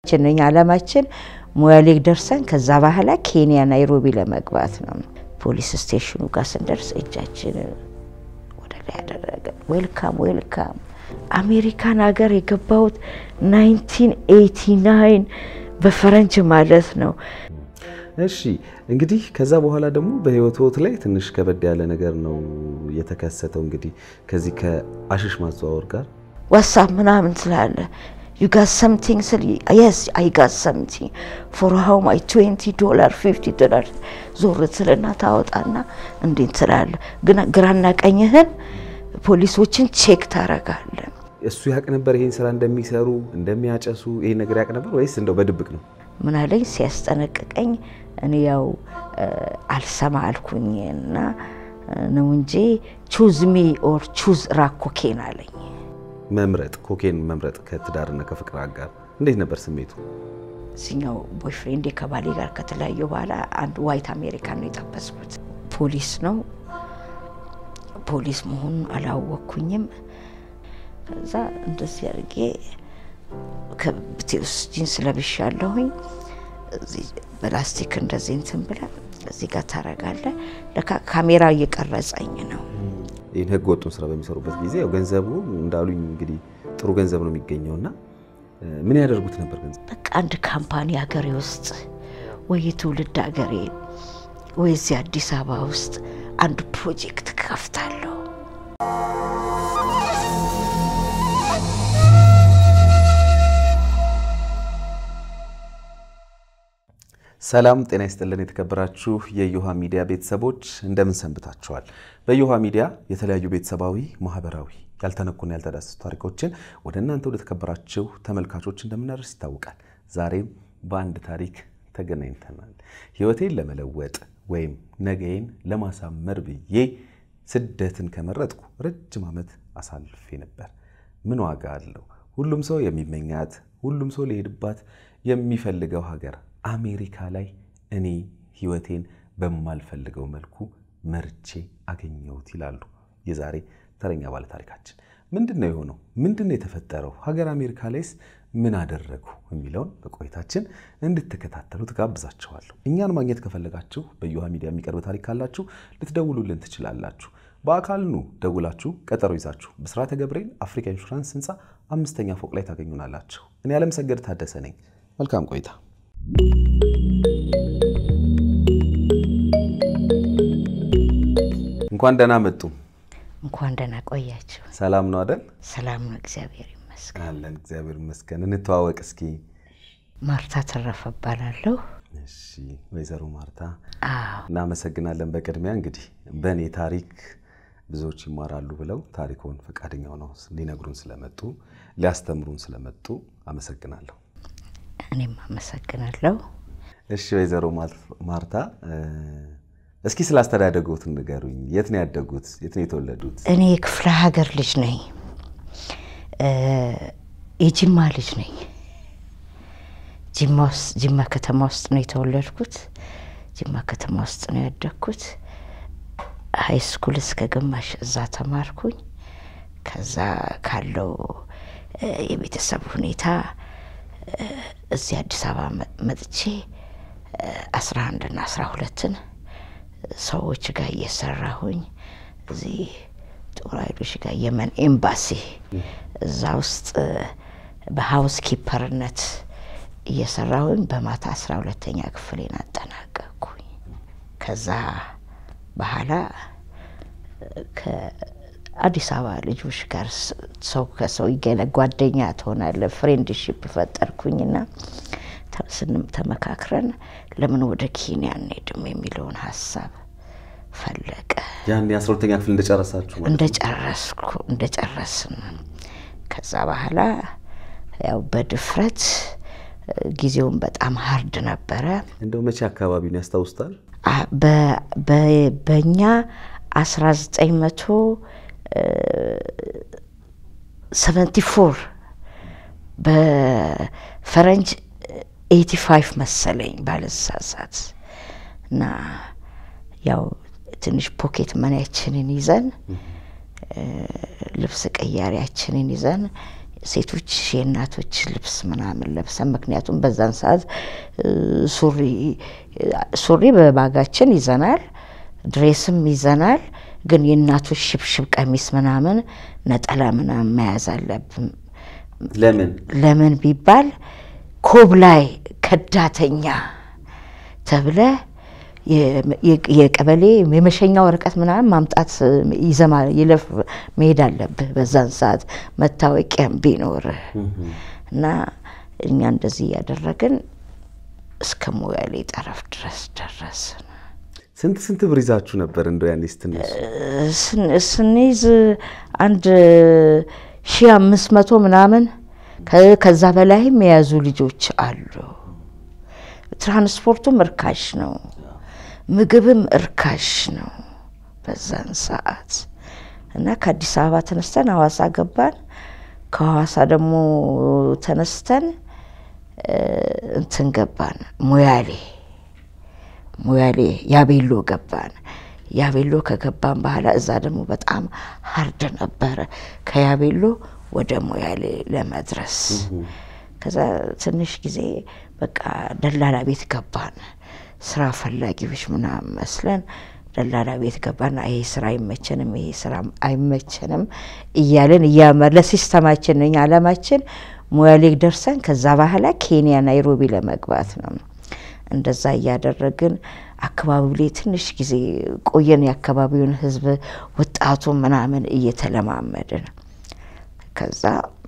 ችንኛ አላማችን ሞያሌ ደርሰን ከዛ በኋላ ኬንያ ናይሮቢ ለመግባት ነው። ፖሊስ ስቴሽኑ ጋር ስንደርስ እጃችን ወደ ላይ ያደረገ ዌልካም ዌልካም አሜሪካን ሀገር የገባሁት 1989 በፈረንጅ ማለት ነው። እሺ እንግዲህ ከዛ በኋላ ደግሞ በህይወት ላይ ትንሽ ከበድ ያለ ነገር ነው የተከሰተው። እንግዲህ ከዚህ ከአሽሽ ማዘዋወር ጋር ዋትሳፕ ምናምን ስላለ ዩ ጋት ሰምቲንግ ስል የስ አይ ጋት ሰምቲንግ ፎር ሃው ማይ 20 ዶላር 50 ዶላር ዞር ስልና ታወጣና እንዴት ስላለ ግን ግራና ቀኝህን ፖሊሶችን ቼክ ታረጋለ። እሱ ያቅ ነበር ይሄን ስራ እንደሚሰሩ እንደሚያጨሱ ይሄን ነገር ያቅ ነበር ወይስ እንደው በድብቅ ነው? ምን አለኝ ሲያስጠነቅቀኝ እኔ ያው አልሰማ አልኩኝ እና ነው እንጂ ቹዝ ሚ ኦር ቹዝ ራኮኬን አለኝ። መምረጥ ኮኬን መምረጥ ከትዳርና ከፍቅር አጋር እንዴት ነበር ስሜቱ? እዚኛው ቦይፍሬንዴ ከባሌ ጋር ከተለያዩ በኋላ አንድ ዋይት አሜሪካን ነው የጠበስኩት። ፖሊስ ነው ፖሊስ መሆኑን አላወቅኩኝም። ከዛ እንደዚህ አድርጌ ከብቴ ውስጥ ጂንስ ለብሻለሁኝ። በላስቲክ እንደዚህ እንትን ብለ እዚህ ጋር ታረጋለ። ለካ ካሜራ እየቀረጸኝ ነው። ይህን ህገ ወጡን ስራ በሚሰሩበት ጊዜ ያው ገንዘቡ እንዳሉኝ እንግዲህ ጥሩ ገንዘብ ነው የሚገኘው እና ምን ያደርጉት ነበር ገንዘብ? በቃ አንድ ካምፓኒ ሀገሬ ውስጥ ወይ የትውልድ ሀገሬ ወይ እዚህ አዲስ አበባ ውስጥ አንድ ፕሮጀክት ከፍታለሁ። ሰላም ጤና ይስጥልን። የተከበራችሁ የዮሃ ሚዲያ ቤተሰቦች እንደምን ሰንብታችኋል? በዮሃ ሚዲያ የተለያዩ ቤተሰባዊ፣ ማህበራዊ ያልተነኩና ያልተዳሰሱ ታሪኮችን ወደ እናንተ ወደ ተከበራችሁ ተመልካቾች እንደምናደርስ ይታወቃል። ዛሬም በአንድ ታሪክ ተገናኝተናል። ህይወቴን ለመለወጥ ወይም ነገዬን ለማሳመር ብዬ ስደትን ከመረጥኩ ረጅም ዓመት አሳልፌ ነበር። ምን ዋጋ አለው? ሁሉም ሰው የሚመኛት ሁሉም ሰው ሊሄድባት የሚፈልገው ሀገር አሜሪካ ላይ እኔ ህይወቴን በማልፈልገው መልኩ መርቼ አገኘሁት ይላሉ የዛሬ ተረኛ ባለ ታሪካችን። ምንድን ነው የሆነው? ምንድን ነው የተፈጠረው? ሀገር አሜሪካ ላይስ ምን አደረጉ የሚለውን በቆይታችን እንድትከታተሉ ትጋብዛችኋለሁ። እኛን ማግኘት ከፈለጋችሁ በዮሃ ሚዲያ የሚቀርብ ታሪክ ካላችሁ ልትደውሉልን ትችላላችሁ። በአካል ኑ ደውላችሁ ቀጠሮ ይዛችሁ ብስራተ ገብርኤል አፍሪካ ኢንሹራንስ ህንፃ አምስተኛ ፎቅ ላይ ታገኙናላችሁ። እኔ አለምሰገድ ታደሰ ነኝ። መልካም ቆይታ። እንኳን ደህና መጡ። እንኳን ደህና ቆያችሁ። ሰላም ነው አደል? ሰላም ነው፣ እግዚአብሔር ይመስገን። አለን፣ እግዚአብሔር ይመስገን። እንተዋወቅ እስኪ። ማርታ ተረፈ እባላለሁ። እሺ፣ ወይዘሮ ማርታ አዎ፣ እናመሰግናለን። በቅድሚያ እንግዲህ በእኔ ታሪክ ብዙዎች ይማራሉ ብለው ታሪኮን ፈቃደኛ ሆነው ሊነግሩን ስለመጡ ሊያስተምሩን ስለመጡ አመሰግናለሁ። እኔም አመሰግናለሁ። እሺ ወይዘሮ ማርታ እስኪ ስላስተዳደጉት ንገሩኝ። የት ነው ያደጉት? የት ነው የተወለዱት? እኔ የክፍለ ሀገር ልጅ ነኝ። የጅማ ልጅ ነኝ። ጅማ ከተማ ውስጥ ነው የተወለድኩት። ጅማ ከተማ ውስጥ ነው ያደግኩት። ሀይ ስኩል እስከ ግማሽ እዛ ተማርኩኝ። ከዛ ካለው የቤተሰብ ሁኔታ እዚህ አዲስ አበባ መጥቼ አስራ አንድና አስራ ሁለትን ሰዎች ጋር እየሰራሁኝ እዚህ ጦር ኃይሎች ጋር የመን ኤምባሲ እዛ ውስጥ በሀውስ ኪፐርነት እየሰራሁኝ በማታ አስራ ሁለተኛ ክፍሌን አጠናቀቅኩኝ። ከዛ በኋላ ከአዲስ አበባ ልጆች ጋር ሰው ከሰው ይገለ ጓደኛ ትሆናለ ፍሬንድሽፕ ፈጠርኩኝና ስንም ተመካክረን ለምን ወደ ኬንያ እንሄድም የሚለውን ሀሳብ ፈለቀ። ያን የአስራ ሁለተኛ ክፍል እንደጨረሳችሁ ማለት ነው? እንደጨረስኩ እንደጨረስን ከዛ በኋላ ያው በድፍረት ጊዜውን በጣም ሀርድ ነበረ። እንደው መቼ አካባቢ ነው ያስታውስታል? በእኛ አስራ ዘጠኝ መቶ ሰቨንቲ ፎር በፈረንጅ ኤቲ ፋይቭ መሰለኝ ባለሳሳት እና ያው ትንሽ ፖኬት መኒያችንን ይዘን ልብስ ቀያሪያችንን ይዘን ሴቶች የእናቶች ልብስ ምናምን ለብሰን ምክንያቱም በዛን ሰዓት ሱሪ ሱሪ በባጋችን ይዘናል፣ ድሬስም ይዘናል። ግን የእናቶች ሽብሽብ ቀሚስ ምናምን ነጠላ ምናምን መያዝ አለብን። ለምን ለምን ቢባል ኮብላይ ከዳተኛ ተብለ የቀበሌ የመሸኛ ወረቀት ምናምን ማምጣት ይዘማ ይለፍ መሄድ አለብህ። በዛን ሰዓት መታወቂያም ቢኖርህ እና እኛ እንደዚህ እያደረግን እስከ ሞያሌ ጠረፍ ድረስ ደረስን። ስንት ስንት ብር ይዛችሁ ነበር እንደው ያኔ ስትነሱ? ስንይዝ አንድ ሺ አምስት መቶ ምናምን ከዛ በላይም የያዙ ልጆች አሉ። ትራንስፖርቱም እርካሽ ነው፣ ምግብም እርካሽ ነው በዛን ሰዓት እና ከአዲስ አበባ ተነስተን ሀዋሳ ገባን። ከሀዋሳ ደግሞ ተነስተን እንትን ገባን ሞያሌ ሞያሌ ያቤሎ ገባን። ያቤሎ ከገባን በኋላ እዛ ደግሞ በጣም ሀርድ ነበረ ከያቤሎ ወደ ሞያሌ ለመድረስ። ከዛ ትንሽ ጊዜ በቃ ደላላ ቤት ገባን። ስራ ፈላጊዎች ምናምን መስለን ደላላ ቤት ገባን። ይሄ ስራ አይመቸንም፣ ይሄ ስራ አይመቸንም እያለን እያመር ለሲስተማችን እኛ አላማችን ሞያሌ ደርሰን ከዛ በኋላ ኬንያ ናይሮቢ ለመግባት ነው። እንደዛ እያደረግን አካባቢው ላይ ትንሽ ጊዜ ቆየን። የአካባቢውን ህዝብ ወጣቱ ምናምን እየተለማመድን ከዛ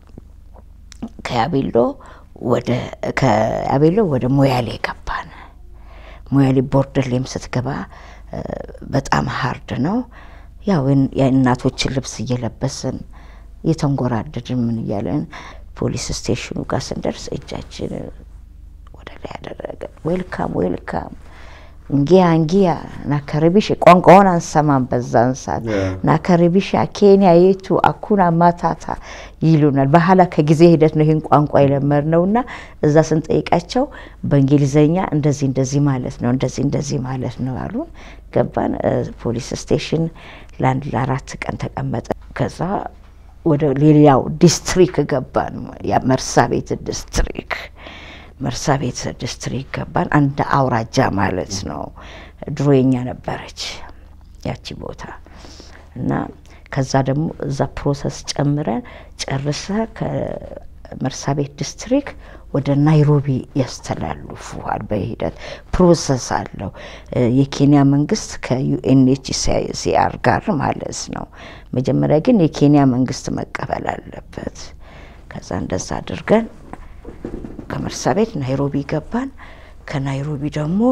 ከያቤሎ ወደ ከያቤሎ ወደ ሞያሌ ገባን። ሞያሌ ቦርደር ላይም ስትገባ በጣም ሀርድ ነው። ያው የእናቶችን ልብስ እየለበስን እየተንጎራደድን ምን እያለን ፖሊስ ስቴሽኑ ጋር ስንደርስ እጃችን ወደ ላይ ያደረገ ዌልካም ዌልካም እንጊያ እንጊያ ናከረቢሽ ቋንቋውን አንሰማም። በዛን ሰዓት ናከረቢሽ ኬንያ የቱ አኩና ማታታ ይሉናል። በኋላ ከጊዜ ሂደት ነው ይህን ቋንቋ የለመድነው እና እዛ ስንጠይቃቸው በእንግሊዘኛ እንደዚህ እንደዚህ ማለት ነው እንደዚህ እንደዚህ ማለት ነው አሉን። ገባን ፖሊስ ስቴሽን ለአንድ ለአራት ቀን ተቀመጠ። ከዛ ወደ ሌላው ዲስትሪክ ገባን፣ መርሳ ቤት ዲስትሪክ መርሳ ቤት ዲስትሪክት ገባን። አንድ አውራጃ ማለት ነው። ድሮ የኛ ነበረች ያቺ ቦታ እና ከዛ ደግሞ እዛ ፕሮሰስ ጨምረን ጨርሰ ከመርሳ ቤት ዲስትሪክት ወደ ናይሮቢ ያስተላልፉሃል። በሂደት ፕሮሰስ አለው። የኬንያ መንግስት ከዩኤንኤችሲአር ጋር ማለት ነው። መጀመሪያ ግን የኬንያ መንግስት መቀበል አለበት። ከዛ እንደዛ አድርገን ከመርሳ ቤት ናይሮቢ ገባን። ከናይሮቢ ደግሞ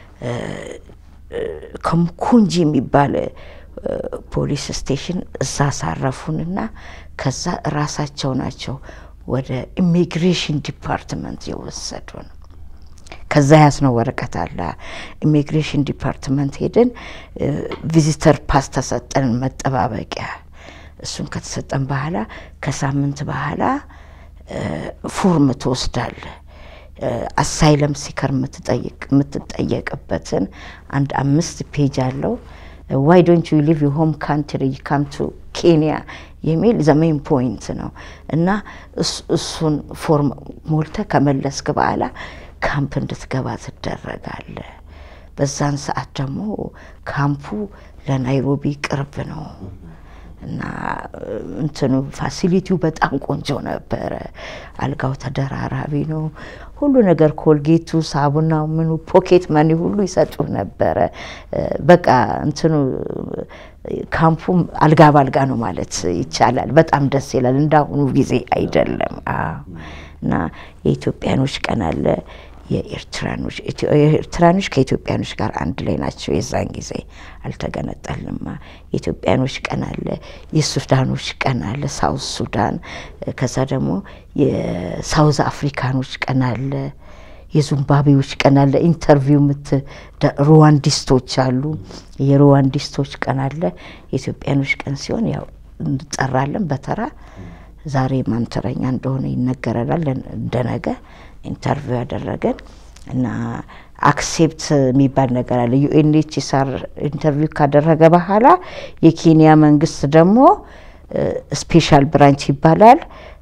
ከምኩንጂ የሚባል ፖሊስ ስቴሽን እዛ አሳረፉንና ከዛ ራሳቸው ናቸው ወደ ኢሚግሬሽን ዲፓርትመንት የወሰዱን። ከዛ ያስነው ወረቀት አለ። ኢሚግሬሽን ዲፓርትመንት ሄድን። ቪዚተር ፓስ ተሰጠን፣ መጠባበቂያ። እሱን ከተሰጠን በኋላ ከሳምንት በኋላ ፎርም ትወስዳለ። አሳይለም ሲከር የምትጠየቅበትን አንድ አምስት ፔጅ አለው። ዋይ ዶንት ዩ ሊቭ ዩ ሆም ካንትሪ ካም ቱ ኬንያ የሚል ዘሜን ፖይንት ነው እና እሱን ፎርም ሞልተ ከመለስክ በኋላ ካምፕ እንድትገባ ትደረጋለ። በዛን ሰዓት ደግሞ ካምፑ ለናይሮቢ ቅርብ ነው እና እንትኑ ፋሲሊቲው በጣም ቆንጆ ነበረ። አልጋው ተደራራቢ ነው። ሁሉ ነገር ኮልጌቱ፣ ሳቡናው፣ ምኑ ፖኬት መኒ ሁሉ ይሰጡ ነበረ። በቃ እንትኑ ካምፑ አልጋ ባልጋ ነው ማለት ይቻላል። በጣም ደስ ይላል። እንዳሁኑ ጊዜ አይደለም እና የኢትዮጵያኖች ቀን አለ የኤርትራኖች ኤርትራኖች ከኢትዮጵያኖች ጋር አንድ ላይ ናቸው። የዛን ጊዜ አልተገነጠልንማ። የኢትዮጵያኖች ቀን አለ፣ የሱዳኖች ቀን አለ፣ ሳውዝ ሱዳን። ከዛ ደግሞ የሳውዝ አፍሪካኖች ቀን አለ፣ የዚምባብዌዎች ቀን አለ። ኢንተርቪው ምት ሩዋንዲስቶች አሉ፣ የሩዋንዲስቶች ቀን አለ። የኢትዮጵያኖች ቀን ሲሆን ያው እንጠራለን በተራ ዛሬ ማን ተረኛ እንደሆነ ይነገረናል እንደነገ ኢንተርቪው ያደረገን እና አክሴፕት የሚባል ነገር አለ። ዩኤንኤችሲአር ኢንተርቪው ካደረገ በኋላ የኬንያ መንግስት ደግሞ ስፔሻል ብራንች ይባላል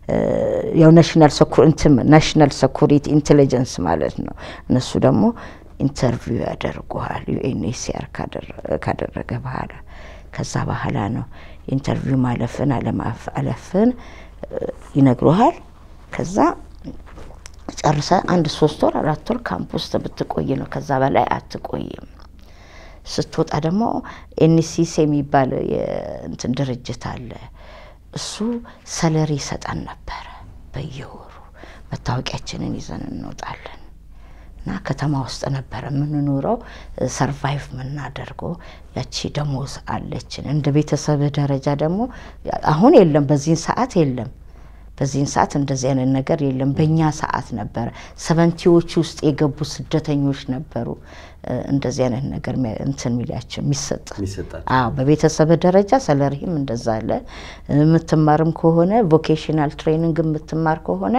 ያው ናሽናል ናሽናል ሴኩሪቲ ኢንቴሊጀንስ ማለት ነው። እነሱ ደግሞ ኢንተርቪው ያደርጉሃል ዩኤንኤችሲአር ካደረገ በኋላ ከዛ በኋላ ነው ኢንተርቪው ማለፍን አለፍን ይነግሩሃል። ከዛ ጨርሰ አንድ ሶስት ወር አራት ወር ካምፕ ውስጥ ብትቆይ ነው። ከዛ በላይ አትቆይም። ስትወጣ ደግሞ ኤንሲሲ የሚባል እንትን ድርጅት አለ። እሱ ሰለሪ ይሰጠን ነበረ በየወሩ መታወቂያችንን ይዘን እንወጣለን። እና ከተማ ውስጥ ነበረ የምንኖረው ሰርቫይቭ የምናደርገው ያቺ ደሞዝ አለችን። እንደ ቤተሰብ ደረጃ ደግሞ አሁን የለም፣ በዚህን ሰዓት የለም። በዚህን ሰዓት እንደዚህ አይነት ነገር የለም። በእኛ ሰዓት ነበረ። ሰቨንቲዎች ውስጥ የገቡ ስደተኞች ነበሩ እንደዚህ አይነት ነገር እንትን ሚሊያቸው የሚሰጥ አዎ፣ በቤተሰብ ደረጃ ሰለሪህም እንደዛ አለ። የምትማርም ከሆነ ቮኬሽናል ትሬኒንግ የምትማር ከሆነ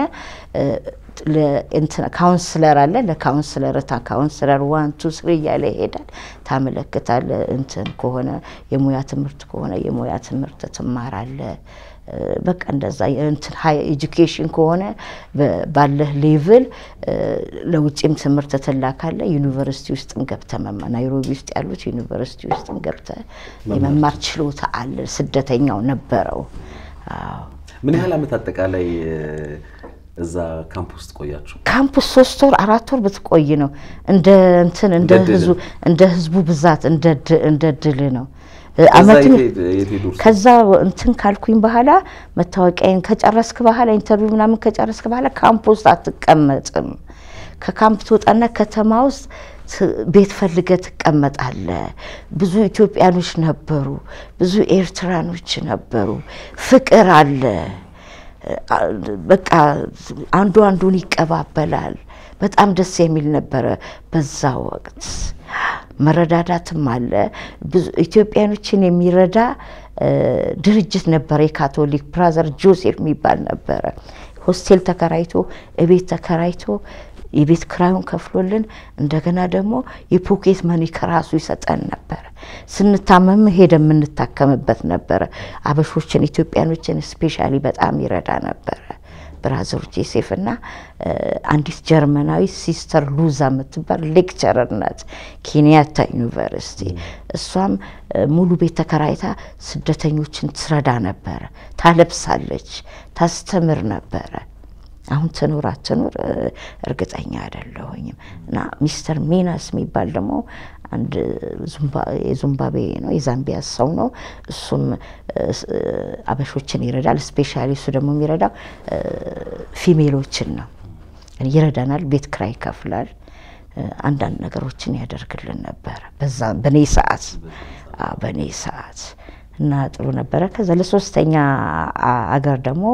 ካውንስለር አለ። ለካውንስለር ታ ካውንስለር ዋን ቱ ስሪ እያለ ይሄዳል። ታመለክታለ። እንትን ከሆነ የሙያ ትምህርት ከሆነ የሙያ ትምህርት ትማራለ። በቃ እንደዛ እንትን ሀይ ኤጁኬሽን ከሆነ ባለህ ሌቭል ለውጭም ትምህርት ትላካለ። ዩኒቨርሲቲ ውስጥም ገብተ መማር ናይሮቢ ውስጥ ያሉት ዩኒቨርሲቲ ውስጥም ገብተ የመማር ችሎታ አለ። ስደተኛው ነበረው። ምን ያህል ዓመት አጠቃላይ እዛ ካምፕ ውስጥ ቆያችሁ? ካምፕ ውስጥ ሶስት ወር አራት ወር ብትቆይ ነው እንደ እንትን እንደ ህዝቡ እንደ ህዝቡ ብዛት እንደ ድል ነው። አመት ከዛ እንትን ካልኩኝ በኋላ መታወቂያን ከጨረስክ በኋላ ኢንተርቪው ምናምን ከጨረስክ በኋላ ካምፕ ውስጥ አትቀመጥም። ከካምፕ ትወጣና ከተማ ውስጥ ቤት ፈልገ ትቀመጣለ። ብዙ ኢትዮጵያኖች ነበሩ፣ ብዙ ኤርትራኖች ነበሩ። ፍቅር አለ። በቃ አንዱ አንዱን ይቀባበላል። በጣም ደስ የሚል ነበረ በዛ ወቅት። መረዳዳትም አለ። ብዙ ኢትዮጵያኖችን የሚረዳ ድርጅት ነበረ። የካቶሊክ ብራዘር ጆሴፍ የሚባል ነበረ። ሆስቴል ተከራይቶ እቤት ተከራይቶ የቤት ክራዩን ከፍሎልን እንደገና ደግሞ የፖኬት መኒ ከራሱ ይሰጠን ነበረ። ስንታመም ሄደ የምንታከምበት ነበረ። አበሾችን ኢትዮጵያኖችን ስፔሻሊ በጣም ይረዳ ነበረ። ብራዘር ጆሴፍ እና አንዲት ጀርመናዊ ሲስተር ሉዛ የምትባል ሌክቸረር ናት ኬንያታ ዩኒቨርሲቲ። እሷም ሙሉ ቤት ተከራይታ ስደተኞችን ትረዳ ነበረ። ታለብሳለች፣ ታስተምር ነበረ። አሁን ትኑር አትኑር እርግጠኛ አይደለሁኝም። እና ሚስተር ሚናስ የሚባል ደግሞ አንድ የዙምባቤ ነው የዛምቢያ ሰው ነው። እሱም አበሾችን ይረዳል። ስፔሻሊ እሱ ደግሞ የሚረዳው ፊሜሎችን ነው። ይረዳናል። ቤት ክራይ ይከፍላል። አንዳንድ ነገሮችን ያደርግልን ነበረ በዛ በኔ ሰዓት በኔ ሰዓት እና ጥሩ ነበረ። ከዛ ለሶስተኛ አገር ደግሞ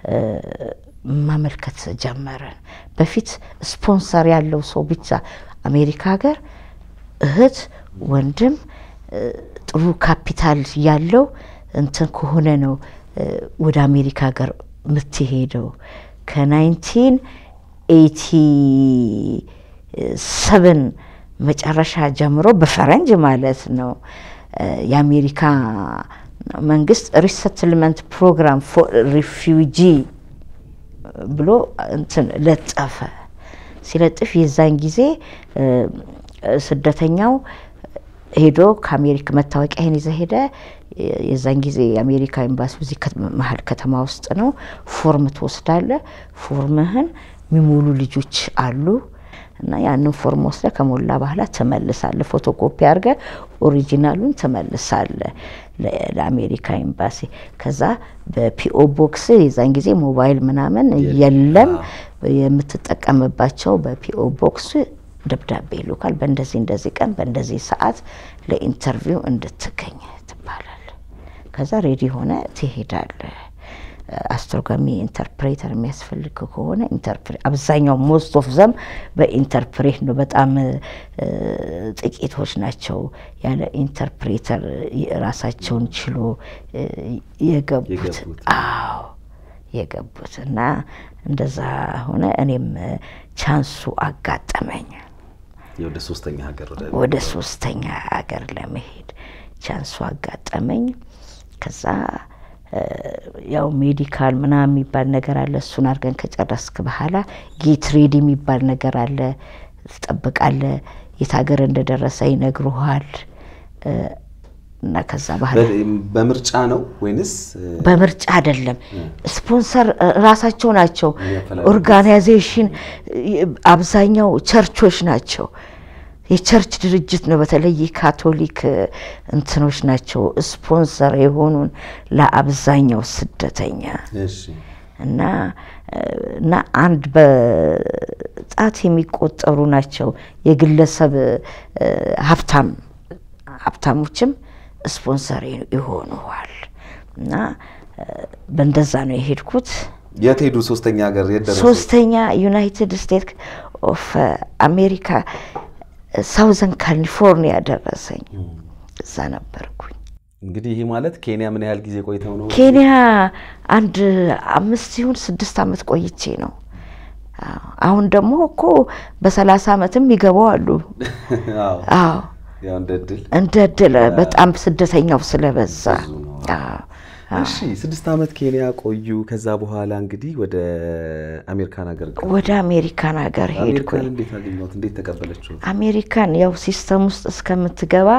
ማመልከት ጀመረን። በፊት ስፖንሰር ያለው ሰው ብቻ አሜሪካ ሀገር እህት ወንድም ጥሩ ካፒታል ያለው እንትን ከሆነ ነው ወደ አሜሪካ ሀገር የምትሄደው። ከናይንቲን ኤይቲ ሰብን መጨረሻ ጀምሮ በፈረንጅ ማለት ነው የአሜሪካ መንግስት ሪሰትልመንት ፕሮግራም ፎር ሪፊውጂ ብሎ እንትን ለጠፈ። ሲለጥፍ የዛን ጊዜ ስደተኛው ሄዶ ከአሜሪካ መታወቂያን ይዘ ሄደ። የዛን ጊዜ የአሜሪካ ኤምባሲ እዚህ መሀል ከተማ ውስጥ ነው። ፎርም ትወስዳለ። ፎርምህን የሚሞሉ ልጆች አሉ እና ያንን ፎርም ወስደ ከሞላ በኋላ ትመልሳለ። ፎቶኮፒ አድርገ ኦሪጂናሉን ትመልሳለ ለአሜሪካ ኤምባሲ። ከዛ በፒኦ ቦክስ የዛን ጊዜ ሞባይል ምናምን የለም። የምትጠቀምባቸው በፒኦ ቦክስ ደብዳቤ ይሉካል። በእንደዚህ እንደዚህ ቀን በእንደዚህ ሰዓት ለኢንተርቪው እንድትገኝ ትባላል። ከዛ ሬዲ ሆነ ትሄዳለ። አስተርጓሚ ኢንተርፕሬተር የሚያስፈልግ ከሆነ አብዛኛው ሞስት ኦፍ ዘም በኢንተርፕሬት ነው። በጣም ጥቂቶች ናቸው ያለ ኢንተርፕሬተር ራሳቸውን ችሎ የገቡት። አዎ የገቡት እና እንደዛ ሆነ። እኔም ቻንሱ አጋጠመኝ ወደ ሶስተኛ ሀገር ወደ ሶስተኛ ሀገር ለመሄድ ቻንሱ አጋጠመኝ። ከዛ ያው ሜዲካል ምናምን የሚባል ነገር አለ። እሱን አድርገን ከጨረስክ በኋላ ጌት ሬዲ የሚባል ነገር አለ። ትጠብቃለህ። የት ሀገር እንደደረሰ ይነግሩሃል። እና ከዛ በኋላ በምርጫ ነው ወይንስ በምርጫ አይደለም። ስፖንሰር ራሳቸው ናቸው። ኦርጋናይዜሽን አብዛኛው ቸርቾች ናቸው። የቸርች ድርጅት ነው። በተለይ ካቶሊክ እንትኖች ናቸው ስፖንሰር የሆኑን ለአብዛኛው ስደተኛ እና እና አንድ በጣት የሚቆጠሩ ናቸው የግለሰብ ሀብታም ሀብታሞችም ስፖንሰር ይሆኑዋል። እና በእንደዛ ነው የሄድኩት። የት ሄዱ? ሶስተኛ ሀገር የት ደረሱ? ሶስተኛ ዩናይትድ ስቴትስ ኦፍ አሜሪካ ሳውዘን ካሊፎርኒያ ደረሰኝ። እዛ ነበርኩኝ። እንግዲህ ይህ ማለት ኬንያ ምን ያህል ጊዜ ቆይተው ነው? ኬንያ አንድ አምስት ይሁን ስድስት ዓመት ቆይቼ ነው። አሁን ደግሞ እኮ በሰላሳ ዓመትም ይገባው አሉ። አዎ እንደ እድል በጣም ስደተኛው ስለበዛ። እሺ ስድስት ዓመት ኬንያ ቆዩ። ከዛ በኋላ እንግዲህ ወደ አሜሪካን ሀገር ወደ አሜሪካን ሀገር ሄድኩኝ። አሜሪካን እንዴት አገኘሁት? እንዴት ተቀበለችው? አሜሪካን ያው ሲስተም ውስጥ እስከምትገባ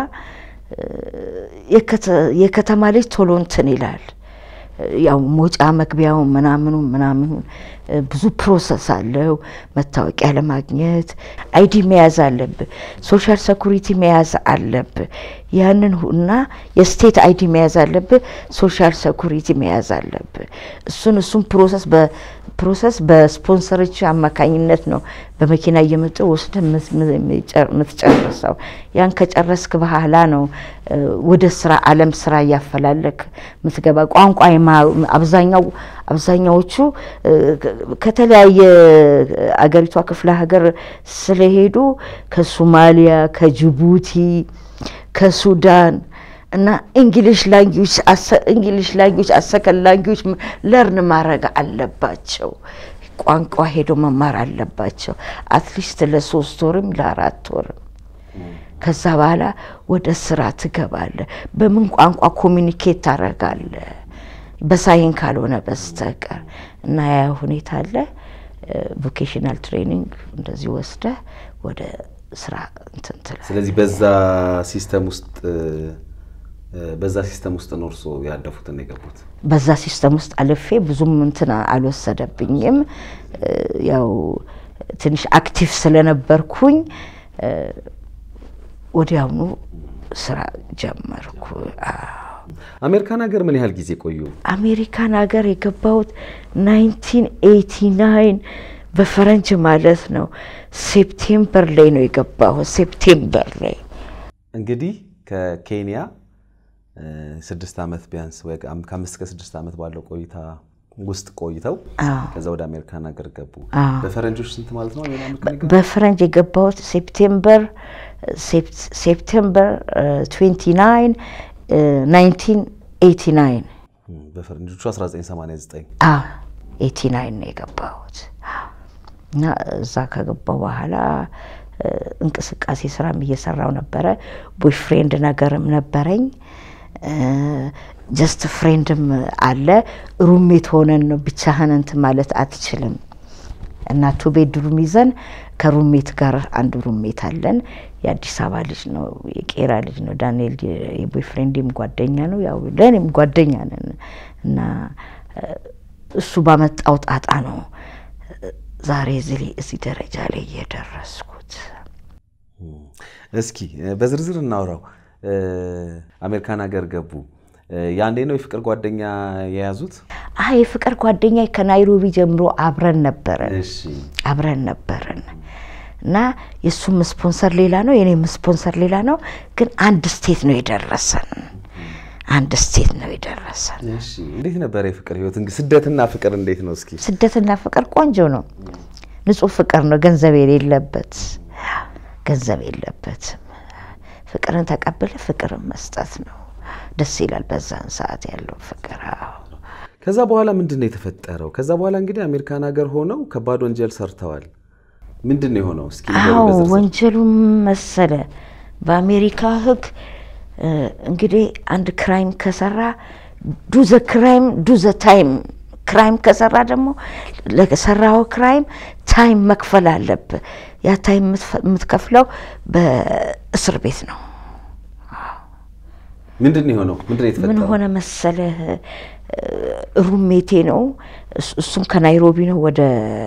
የከተማ ልጅ ቶሎ እንትን ይላል። ያው ሞጫ መግቢያው ምናምኑ ምናምኑ ብዙ ፕሮሰስ አለው። መታወቂያ ለማግኘት አይዲ መያዝ አለብህ፣ ሶሻል ሴኩሪቲ መያዝ አለብህ። ያንን እና የስቴት አይዲ መያዝ አለብህ፣ ሶሻል ሴኩሪቲ መያዝ አለብህ። እሱን እሱን ፕሮሰስ በፕሮሰስ በስፖንሰሮች አማካኝነት ነው በመኪና እየመጡ ወስደ የምትጨርሰው። ያን ከጨረስክ በኋላ ነው ወደ ስራ አለም ስራ እያፈላለክ የምትገባ። ቋንቋ አብዛኛው አብዛኛዎቹ ከተለያየ አገሪቷ ክፍለ ሀገር ስለሄዱ ከሶማሊያ፣ ከጅቡቲ፣ ከሱዳን እና እንግሊሽ ላንጉጅ እንግሊሽ ላንጉጅ አሰከን ላንጉጅ ለርን ማድረግ አለባቸው። ቋንቋ ሄዶ መማር አለባቸው። አትሊስት ለሶስት ወርም ለአራት ወርም ከዛ በኋላ ወደ ስራ ትገባለ። በምን ቋንቋ ኮሚኒኬት ታደርጋለ? በሳይን ካልሆነ በስተቀር እና ያ ሁኔታ አለ። ቮኬሽናል ትሬኒንግ እንደዚህ ወስደ ወደ ስራ እንትን ትላለህ። ስለዚህ በዛ ሲስተም ውስጥ በዛ ሲስተም ውስጥ ነው እርስዎ ያለፉትን የገቡት? በዛ ሲስተም ውስጥ አልፌ ብዙም እንትን አልወሰደብኝም። ያው ትንሽ አክቲቭ ስለነበርኩኝ ወዲያውኑ ስራ ጀመርኩ። አሜሪካን ሀገር ምን ያህል ጊዜ ቆዩ? አሜሪካን ሀገር የገባሁት 1989 በፈረንጅ ማለት ነው። ሴፕቴምበር ላይ ነው የገባሁት። ሴፕቴምበር ላይ እንግዲህ ከኬንያ ስድስት ዓመት ቢያንስ ወይ ከአምስት እስከ ስድስት ዓመት ባለው ቆይታ ውስጥ ቆይተው ከዛ ወደ አሜሪካን ሀገር ገቡ። በፈረንጆች ስንት ማለት ነው? በፈረንጅ የገባሁት ሴፕቴምበር ሴፕቴምበር 29 1989 በፈረንጆቹ 1989 89 ነው የገባሁት እና እዛ ከገባው በኋላ እንቅስቃሴ ስራም እየሰራው ነበረ። ቦይ ፍሬንድ ነገርም ነበረኝ። ጀስት ፍሬንድም አለ። ሩሜት ሆነን ነው ብቻህን እንትን ማለት አትችልም። እና ቱ ቤድሩም ይዘን ከሩሜት ጋር አንድ ሩሜት አለን። የአዲስ አበባ ልጅ ነው፣ የቄራ ልጅ ነው። ዳንኤል የቦይ ፍሬንድም ጓደኛ ነው፣ ያው ለእኔም ጓደኛ ነን። እና እሱ ባመጣው ጣጣ ነው ዛሬ እዚህ ደረጃ ላይ እየደረስኩት። እስኪ በዝርዝር እናውራው። አሜሪካን ሀገር ገቡ። ያንዴ ነው የፍቅር ጓደኛ የያዙት? አይ የፍቅር ጓደኛ ከናይሮቢ ጀምሮ አብረን ነበረን አብረን ነበረን እና የእሱም ስፖንሰር ሌላ ነው፣ የኔም ስፖንሰር ሌላ ነው። ግን አንድ ስቴት ነው የደረሰን አንድ ስቴት ነው የደረሰን። እንዴት ነበረ የፍቅር ህይወት? ስደትና ፍቅር እንዴት ነው? እስኪ ስደትና ፍቅር ቆንጆ ነው። ንጹህ ፍቅር ነው፣ ገንዘብ የሌለበት ገንዘብ የለበትም። ፍቅርን ተቀብለ ፍቅርን መስጠት ነው። ደስ ይላል በዛን ሰዓት ያለው ፍቅር። ከዛ በኋላ ምንድን ነው የተፈጠረው? ከዛ በኋላ እንግዲህ አሜሪካን ሀገር ሆነው ከባድ ወንጀል ሰርተዋል። ምንድን ነው የሆነው? እስኪ አዎ ወንጀሉም መሰለ በአሜሪካ ህግ እንግዲህ አንድ ክራይም ከሰራ ዱ ዘ ክራይም ዱ ዘ ታይም ክራይም ከሰራ ደግሞ ለሰራው ክራይም ታይም መክፈል አለብህ። ያ ታይም የምትከፍለው በእስር ቤት ነው። ምንድን ነው የሆነው? ምንድን ነው ምን የተፈጠረው? ሆነ መሰለህ፣ ሩሜቴ ነው እሱ- እሱም ከናይሮቢ ነው ወደ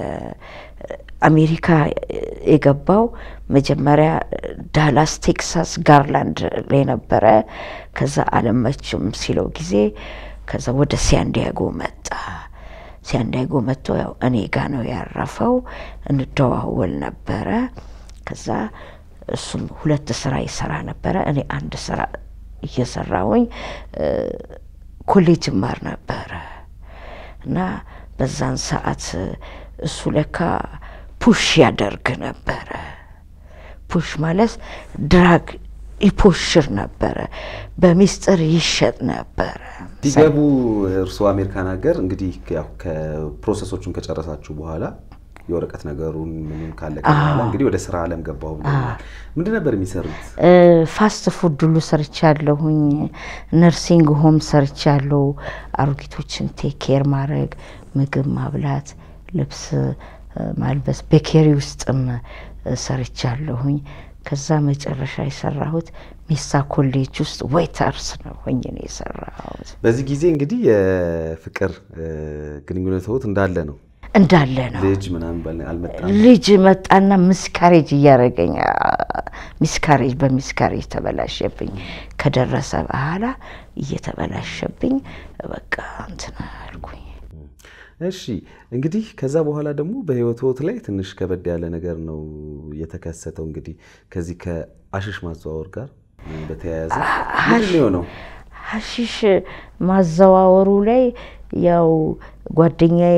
አሜሪካ የገባው። መጀመሪያ ዳላስ ቴክሳስ ጋርላንድ ላይ ነበረ። ከዛ አለመችም ሲለው ጊዜ ከዛ ወደ ሲያንዲያጎ መጣ። ሲያንዲያጎ መጥቶ ያው እኔ ጋ ነው ያረፈው። እንደዋወል ነበረ። ከዛ እሱም ሁለት ስራ ይሰራ ነበረ። እኔ አንድ ስራ እየሰራውኝ እ፣ ኮሌጅ ማር ነበረ እና በዛን ሰዓት እሱ ለካ ፑሽ ያደርግ ነበረ። ፑሽ ማለት ድራግ ይፖሽር ነበረ፣ በሚስጥር ይሸጥ ነበረ። ሲገቡ እርስዎ አሜሪካን ሀገር እንግዲህ ያው ከፕሮሰሶቹን ከጨረሳችሁ በኋላ የወረቀት ነገሩን ምንም ካለቀ በኋላ እንግዲህ ወደ ስራ አለም ገባሁ ብለውኛል። ምንድን ነበር የሚሰሩት? እ፣ ፋስት ፉድ ሁሉ ሰርቻለሁኝ። ነርሲንግ ሆም ሰርቻለሁ። አሮጊቶችን ቴክ ኬር ማድረግ፣ ምግብ ማብላት፣ ልብስ እ፣ ማልበስ፣ ቤኬሪ ውስጥም እ፣ ሰርቻለሁኝ። ከዛ መጨረሻ የሰራሁት ሜሳ ኮሌጅ ውስጥ ዌይተርስ ነው ሆኜ ነው የሰራሁት። በዚህ ጊዜ እንግዲህ የፍቅር እ፣ ግንኙነትዎት እንዳለ ነው። እንዳለ ነው። ልጅ ምናምን ባል- አልመጣም። ልጅ መጣና ሚስካሬጅ እያደረገኝ ሚስካሬጅ በሚስካሬጅ ተበላሸብኝ። ከደረሰ በኋላ እየተበላሸብኝ በቃ እንትን አልኩኝ። እሺ እንግዲህ ከዛ በኋላ ደግሞ በህይወትዎት ላይ ትንሽ ከበድ ያለ ነገር ነው የተከሰተው። እንግዲህ ከዚህ ከአሽሽ ማዘዋወር ጋር በተያያዘ ምንድን ነው የሆነው? ሀሺሽ ማዘዋወሩ ላይ ያው ጓደኛዬ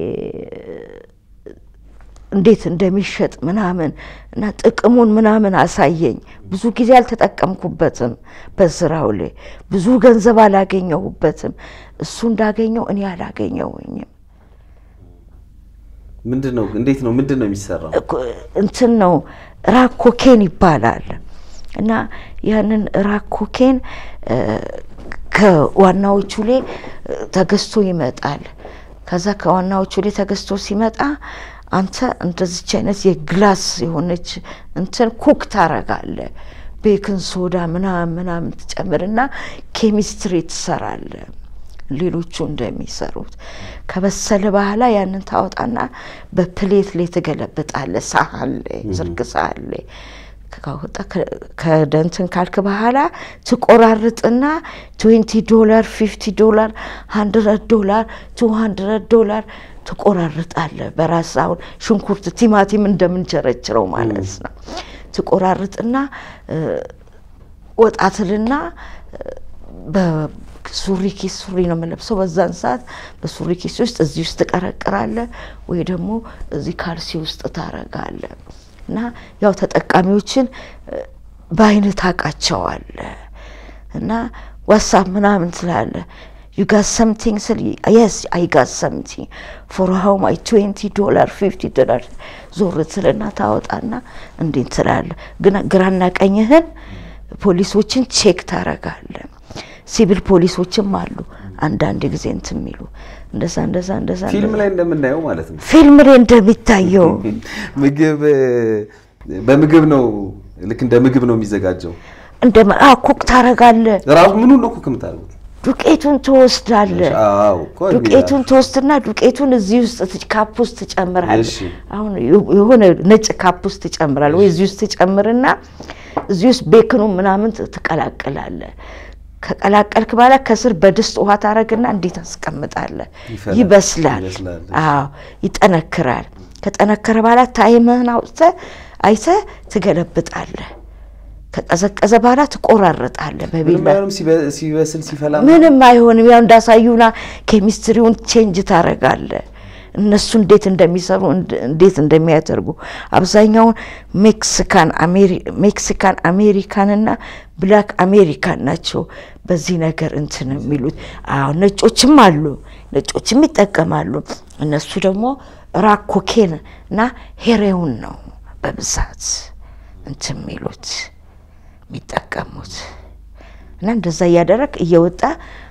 እንዴት እንደሚሸጥ ምናምን እና ጥቅሙን ምናምን አሳየኝ። ብዙ ጊዜ አልተጠቀምኩበትም በስራው ላይ ብዙ ገንዘብ አላገኘሁበትም። እሱ እንዳገኘው እኔ አላገኘሁኝም። ምንድን ነው እንዴት ነው ምንድን ነው የሚሰራው? እኮ- እንትን ነው ራክ ኮኬን ይባላል እና ያንን ራክ ኮኬን እ፣ ከዋናዎቹ ላይ እ፣ ተገዝቶ ይመጣል። ከዛ ከዋናዎቹ ላይ ተገዝቶ ሲመጣ አንተ እንደዚች አይነት የግላስ የሆነች እንትን ኩክ ታረጋለህ። ቤክን ሶዳ ምናምን ምናምን ትጨምርና ኬሚስትሪ ትሰራለህ። ሌሎቹ እንደሚሰሩት ከበሰለ በኋላ ያንን ታወጣና በፕሌት ላይ ትገለብጣለህ። ሳህን ላይ ዝርግ ሳህን ላይ ካወጣ ከደንትን ካልክ በኋላ ትቆራርጥና ትዌንቲ ዶላር ፊፍቲ ዶላር ሀንድረድ ዶላር ቱ ሀንድረድ ዶላር ትቆራርጣለህ። በራስ አሁን ሽንኩርት፣ ቲማቲም እንደምንቸረችረው ማለት ነው። ትቆራርጥና እ፣ ወጣትልና በሱሪ ኪስ ሱሪ ነው የምለብሰው በዛን ሰዓት በሱሪ ኪስ ውስጥ እዚህ ውስጥ ትቀረቅራለህ ወይ ደግሞ እዚህ ካልሲ ውስጥ ታረጋለህ እና ያው ተጠቃሚዎችን እ፣ በአይነት ታውቃቸዋለህ እና ዋትሳፕ ምናምን ትላለህ ዩ ጋት ሰምቲንግ ስል የስ አይ ጋት ሰምቲንግ ፎር ሃው ማይ ትዌንቲ ዶላር ፊፍቲ ዶላር ዞር ትልና ታወጣና እንዴት ትላለህ ግን ግራና ቀኝህን ፖሊሶችን ቼክ ታረጋለህ ሲቪል ፖሊሶችም አሉ አንዳንድ ጊዜ እንትን የሚሉ እንደዛ እንደዛ እንደዛ ፊልም እንደዛ። ላይ እንደምናየው ማለት ነው። ፊልም ላይ እንደሚታየው ምግብ እ፣ በምግብ ነው ልክ እንደ ምግብ ነው የሚዘጋጀው። እንደ ኩክ ታረጋለህ ራሱ ምኑን ነው ኩክ የምታደርጉት? ዱቄቱን ትወስዳለህ አዎ እኮ ዱቄቱን ትወስድና ዱቄቱን እዚህ ውስጥ ት- ካፕ ውስጥ ትጨምራለህ። እሺ። አሁን የ- የሆነ ነጭ ካፕ ውስጥ ትጨምራለህ ወይ እዚህ ውስጥ ትጨምርና እዚህ ውስጥ ቤክኑ ምናምን ት- ትቀላቅላለህ። ከቀላቀልክ በኋላ ከስር በድስት ውሃ ታረግና እንዴት ታስቀምጣለህ። ይፈላል። ይበስላል። ይበስላል። አዎ ይጠነክራል። ከጠነከረ በኋላ ታይምህን አውጥተህ አይተህ ትገለብጣለህ። ከቀዘቀዘ በኋላ ትቆራርጣለህ ምንም በቢላ አይሆንም። ሲበ- ሲበስል ሲፈላ ምንም አይሆንም። ያው እንዳሳዩና ኬሚስትሪውን ቼንጅ ታረጋለህ። እነሱ እንዴት እንደሚሰሩ እንድ- እንዴት እንደሚያደርጉ አብዛኛውን ሜክሲካን አሜሪ- ሜክሲካን አሜሪካንና ብላክ አሜሪካን ናቸው በዚህ ነገር እንትን የሚሉት። አዎ ነጮችም አሉ፣ ነጮችም ይጠቀማሉ። እነሱ ደግሞ ራክ ኮኬን እና ሄሬውን ነው በብዛት እንትን የሚሉት የሚጠቀሙት እና እንደዛ እያደረግ እየወጣ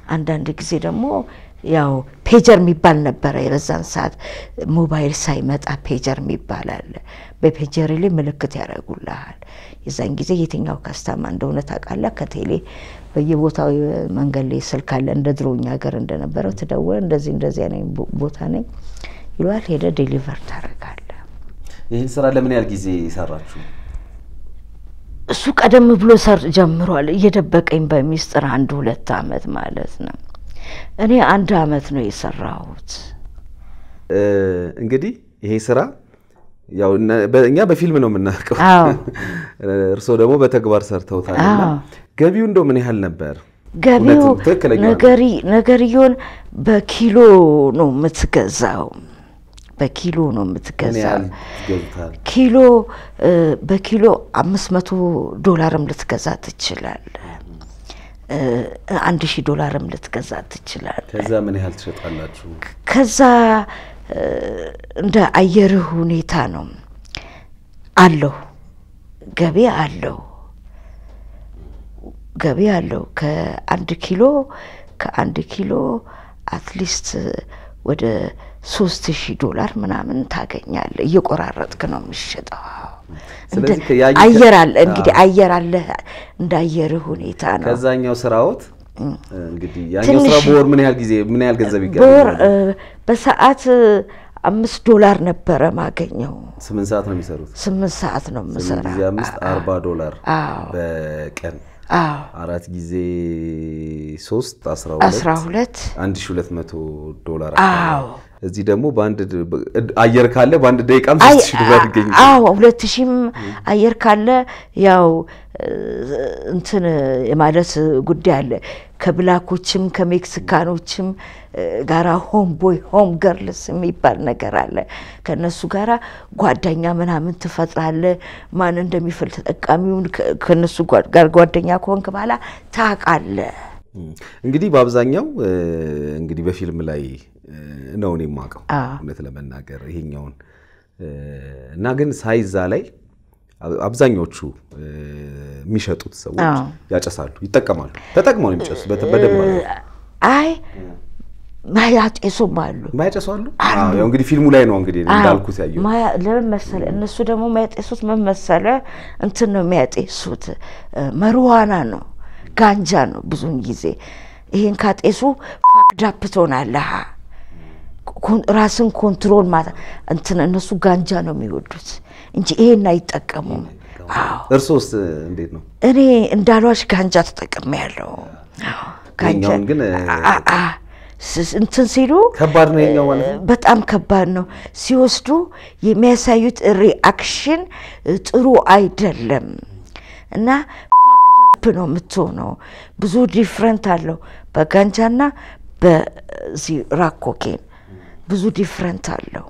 አንዳንድ ጊዜ ደግሞ ያው ፔጀር የሚባል ነበረ። የበዛን ሰዓት ሞባይል ሳይመጣ ፔጀር የሚባል አለ። በፔጀር ላይ ምልክት ያደርጉልሃል። የዛን ጊዜ የትኛው ካስታማ እንደሆነ ታውቃለህ። ከቴሌ በየቦታው መንገድ ላይ ስልክ አለ። እንደ ድሮኛ ሀገር እንደነበረው ትደውለ እንደዚህ እንደዚህ ነኝ ቦታ ነኝ ይሏል። ሄደ ዴሊቨር ታደርጋለህ። ይህን ስራ ለምን ያህል ጊዜ ሰራችሁ? እሱ ቀደም ብሎ ሰር ጀምሯል። እየደበቀኝ በሚስጥር አንድ ሁለት አመት ማለት ነው። እኔ አንድ አመት ነው የሰራሁት። እንግዲህ ይሄ ስራ ያው እኛ በፊልም ነው የምናውቀው፣ አዎ እርስዎ ደግሞ በተግባር ሰርተውታል። እና አዎ። ገቢው እንደው ምን ያህል ነበር? ገቢው እውነትም ትክክለኛ ነው። ነገሪ ነገርየውን በኪሎ ነው የምትገዛው። በኪሎ ነው ምን የምትገዛው። ያህል ይገዙታል? ኪሎ እ በኪሎ አምስት መቶ ዶላርም ልትገዛ ትችላለህ። እ አንድ ሺህ ዶላርም ልትገዛ ትችላለህ። ከዛ ምን ያህል ትሸጣላችሁ? ከዛ እ እንደ አየርህ ሁኔታ ነው አለው ገቢ አለው ገቢ አለው። ከአንድ ኪሎ ከአንድ ኪሎ አትሊስት ወደ ሶስት ሺህ ዶላር ምናምን ታገኛለህ። እየቆራረጥክ ነው የምትሸጠው። እንደ ስለዚህ ከያ- አየር አለ እንግዲህ አዎ። አየር አለ እንደ አየርህ ሁኔታ ነው። ከዛኛው ስራዎት እንግዲህ ያኛው ትንሽ- ስራ በወር ምን ያህል ጊዜ ምን ያህል ገንዘብ በወር ይገኛል? እ በሰዓት እ አምስት ዶላር ነበረ ማገኘው። ስምንት ሰዓት ነው የሚሰሩት። ስምንት ሰዓት ነው ስምንት የምሰራ። ጊዜ አምስት አርባ ዶላር አዎ በቀን አዎ አራት ጊዜ ሶስት አስራ አስራ ሁለት ሁለት አንድ ሺ ሁለት መቶ ዶላር አዎ አካባቢ። እዚህ ደግሞ በአንድ ድ- አየር ካለ በአንድ ደቂቃም አይ- ሶስት ሺ ዶላር ይገኝ አዎ ሁለት ሺህም አየር ካለ ያው እ እንትን የማለት ጉዳይ አለ። ከብላኮችም ከሜክሲካኖችም እ ጋራ ሆም ቦይ ሆም ገርልስ የሚባል ነገር አለ። ከእነሱ ጋራ ጓደኛ ምናምን ትፈጥራለህ። ማን እንደሚፈል ተጠቃሚውን ከ- ከእነሱ ጓ- ጋር ጓደኛ ከሆንክ በኋላ ታውቃለህ። እንግዲህ በአብዛኛው እ፣ እንግዲህ በፊልም ላይ እ፣ ነው እኔ የማውቀው አዎ። እውነት ለመናገር ይሄኛውን እ፣ እና ግን ሳይዛ ላይ አብ- አብዛኞቹ እ፣ የሚሸጡት ሰዎች አዎ። ያጨሳሉ፣ ይጠቀማሉ። ተጠቅመው ነው የሚጨሱ በደንብ አሉ። አይ ማያጤሱም አሉ። የማያጨሱ አሉ። አዎ፣ ያው እንግዲህ ፊልሙ ላይ ነው እንግዲህ እንዳልኩት ያየሁት። ማያ- ለምን መሰለ እነሱ ደግሞ የሚያጤሱት ምን መሰለ እንትን ነው የሚያጤሱት እ፣ መርዋና ነው ጋንጃ ነው ብዙውን ጊዜ ይሄን ካጤሱ ፋክዳፕ ትሆናለህ ኮን- ራስን ኮንትሮል ማታ እንትን እነሱ ጋንጃ ነው የሚወዱት እንጂ ይሄን አይጠቀሙም አዎ እርሶስ እንዴት ነው? እኔ እንዳሏሽ ጋንጃ ተጠቅሜ ያለው ይሄኛውን ግን እ፣ እንትን ሲሉ ከባድ ነው ይሄኛው ማለት ነው። በጣም ከባድ ነው። ሲወስዱ የሚያሳዩት ሪአክሽን ጥሩ አይደለም እና ፋክዳፕ ነው የምትሆነው። ብዙ ዲፍረንት አለው በጋንጃና በዚህ ራኮኬን ብዙ ዲፍረንት አለው።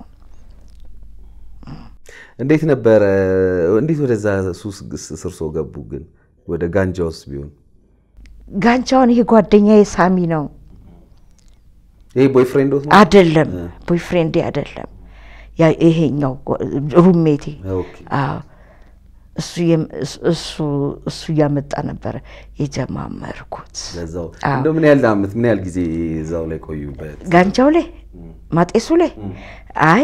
እንዴት ነበረ? እንዴት ወደዛ ሱስ ስር ሰው ገቡ? ግን ወደ ጋንጃ ውስጥ ቢሆን ጋንጃውን ይሄ ጓደኛዬ ሳሚ ነው ይሄ ቦይፍሬንዶት ነው? አይደለም፣ ቦይፍሬንዴ አይደለም፣ ያ ይሄኛው ሩሜቴ ኦኬ። አዎ እሱ የም- እሱ- እሱ እሱ እያመጣ ነበረ የጀማመርኩት። ለዛው አዎ። እንደው ምን ያህል አመት ምን ያህል ጊዜ እዛው ላይ ቆዩበት? ጋንጃው ላይ ማጤሱ ላይ አይ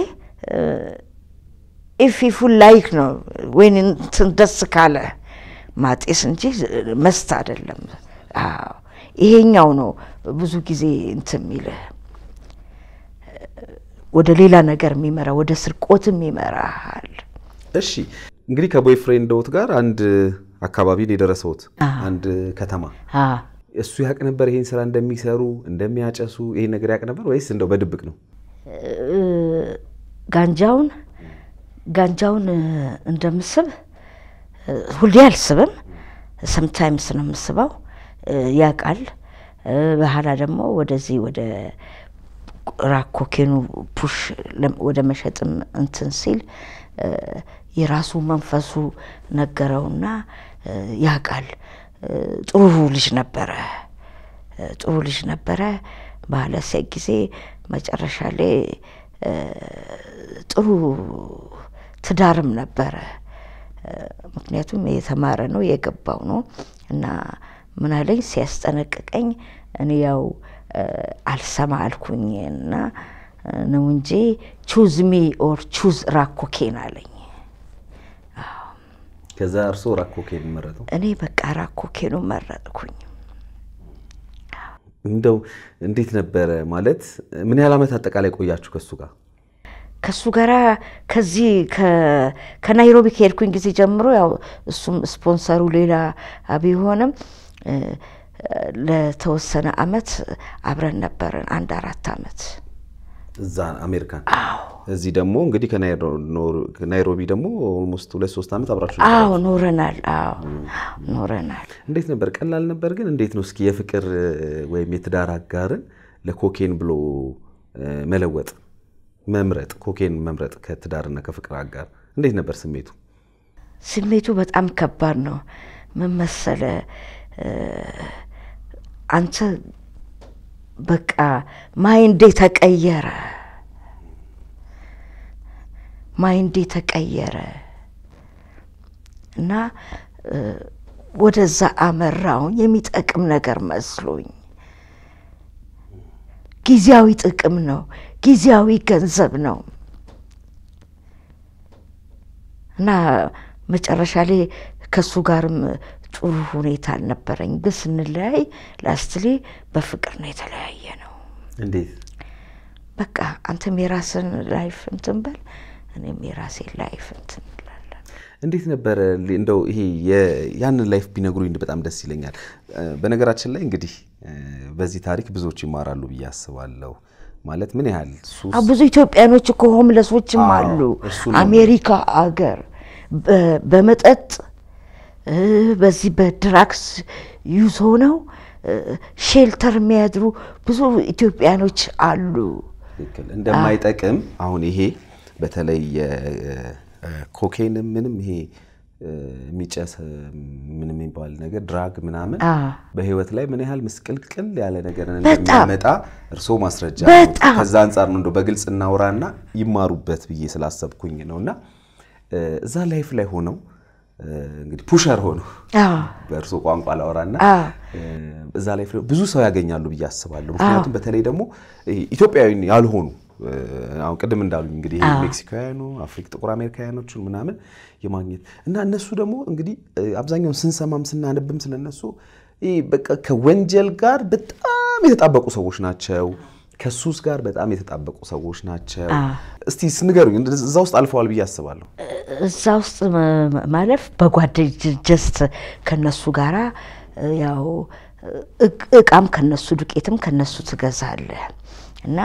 ኢፍ ፉል ላይክ ነው ወይን እንትን ደስ ካለ ማጤስ እንጂ መስት አይደለም። አዎ ይሄኛው ነው ብዙ ጊዜ እንትን የሚልህ ወደ ሌላ ነገር የሚመራ ወደ ስርቆትም ይመራሃል። እሺ እንግዲህ ከቦይፍሬንዶት ጋር አንድ አካባቢ ነው የደረሰውት፣ አዎ። አንድ ከተማ። አዎ እሱ ያውቅ ነበር ይሄን ስራ እንደሚሰሩ እንደሚያጨሱ፣ ይሄን ነገር ያውቅ ነበር ወይስ እንደው በድብቅ ነው? ጋንጃውን ጋንጃውን እ፣ እንደምስብ እ፣ ሁሌ አልስብም። ሰምታይምስ ነው የምስበው። እ፣ ያውቃል። እ፣ በኋላ ደግሞ ወደዚህ ወደ ራኮኬኑ ፑሽ ለም- ወደ መሸጥም እንትን ሲል እ፣ የራሱ መንፈሱ ነገረውና እ፣ ያውቃል። እ፣ ጥሩ ልጅ ነበረ እ፣ ጥሩ ልጅ ነበረ። ባለ ሴት ጊዜ መጨረሻ ላይ እ፣ ጥሩ ትዳርም ነበረ። እ፣ ምክንያቱም የተማረ ነው የገባው ነው እና ምን አለኝ ሲያስጠነቅቀኝ እኔ ያው አልሰማ አልኩኝ እና ነው እንጂ ቹዝ ሚ ኦር ቹዝ ራኮኬን አለኝ። ከዛ እርስዎ ራኮኬን መረጡ? እኔ በቃ ራኮኬኑ መረጥኩኝ። እንደው እንዴት ነበረ ማለት ምን ያህል ዓመት አጠቃላይ ቆያችሁ ከሱ ጋር? ከሱ ጋራ ከዚህ ከናይሮቢ ከሄድኩኝ ጊዜ ጀምሮ ያው እሱም ስፖንሰሩ ሌላ ቢሆንም ለተወሰነ አመት አብረን ነበርን። አንድ አራት አመት እዛ አሜሪካን። እዚህ ደግሞ እንግዲህ ከናይሮቢ ደግሞ ኦልሞስት ሁለት ሶስት ዓመት አብራችሁ አዎ ኖረናል። አዎ ኖረናል። እንዴት ነበር? ቀላል ነበር ግን እንዴት ነው እስኪ የፍቅር ወይም የትዳር አጋርን ለኮኬን ብሎ መለወጥ መምረጥ ኮኬን መምረጥ ከትዳርና ከፍቅር አጋር እንዴት ነበር ስሜቱ? ስሜቱ በጣም ከባድ ነው። ምን መሰለ አንተ በቃ ማይንዴ ተቀየረ፣ ማይንዴ ተቀየረ እና ወደዛ አመራውን የሚጠቅም ነገር መስሎኝ ጊዜያዊ ጥቅም ነው፣ ጊዜያዊ ገንዘብ ነው እና መጨረሻ ላይ ከሱ ጋርም ጥሩ ሁኔታ አልነበረኝ። ግን ስንለያይ ላስትሊ በፍቅር ነው የተለያየ ነው። እንዴት? በቃ አንተም የራስን ላይፍ እንትን በል፣ እኔም የራሴን ላይፍ እንትን እንላለን። እንዴት ነበረ እንደው ይሄ ያንን ላይፍ ቢነግሩኝ በጣም ደስ ይለኛል። በነገራችን ላይ እንግዲህ በዚህ ታሪክ ብዙዎች ይማራሉ ብዬ አስባለሁ። ማለት ምን ያህል ሱስ ብዙ ኢትዮጵያኖች እኮ ሆምለሶችም አሉ አሜሪካ አገር በመጠጥ በዚህ በድራክስ ዩዝ ሆነው ሼልተር የሚያድሩ ብዙ ኢትዮጵያኖች አሉ። እንደማይጠቅም አሁን ይሄ በተለይ ኮኬን ምንም ይሄ የሚጨስ ምን የሚባል ነገር ድራግ ምናምን በህይወት ላይ ምን ያህል ምስቅልቅል ያለ ነገር እንደሚያመጣ እርስዎ ማስረጃ ነው። ከዛ አንጻር ነው እንደው በግልጽ እናውራና ይማሩበት ብዬ ስላሰብኩኝ ነው። እና እዛ ላይፍ ላይ ሆነው እንግዲህ ፑሸር ሆኖ በእርስዎ ቋንቋ ላወራና እዛ ላይ ብዙ ሰው ያገኛሉ ብዬ አስባለሁ። ምክንያቱም በተለይ ደግሞ ኢትዮጵያዊ ያልሆኑ አሁን ቅድም እንዳሉኝ እንግዲህ ሜክሲካውያኑ፣ አፍሪክ ጥቁር አሜሪካውያኖቹን ምናምን የማግኘት እና እነሱ ደግሞ እንግዲህ አብዛኛውን ስንሰማም ስናነብም ስለነሱ በቃ ከወንጀል ጋር በጣም የተጣበቁ ሰዎች ናቸው። ከሱስ ጋር በጣም የተጣበቁ ሰዎች ናቸው። እስቲ ንገሩኝ፣ እዛ ውስጥ አልፈዋል ብዬ አስባለሁ። እዛ ውስጥ ማለፍ በጓደኝ ጀስት ከነሱ ጋራ ያው እቃም ከነሱ ዱቄትም ከነሱ ትገዛለህ እና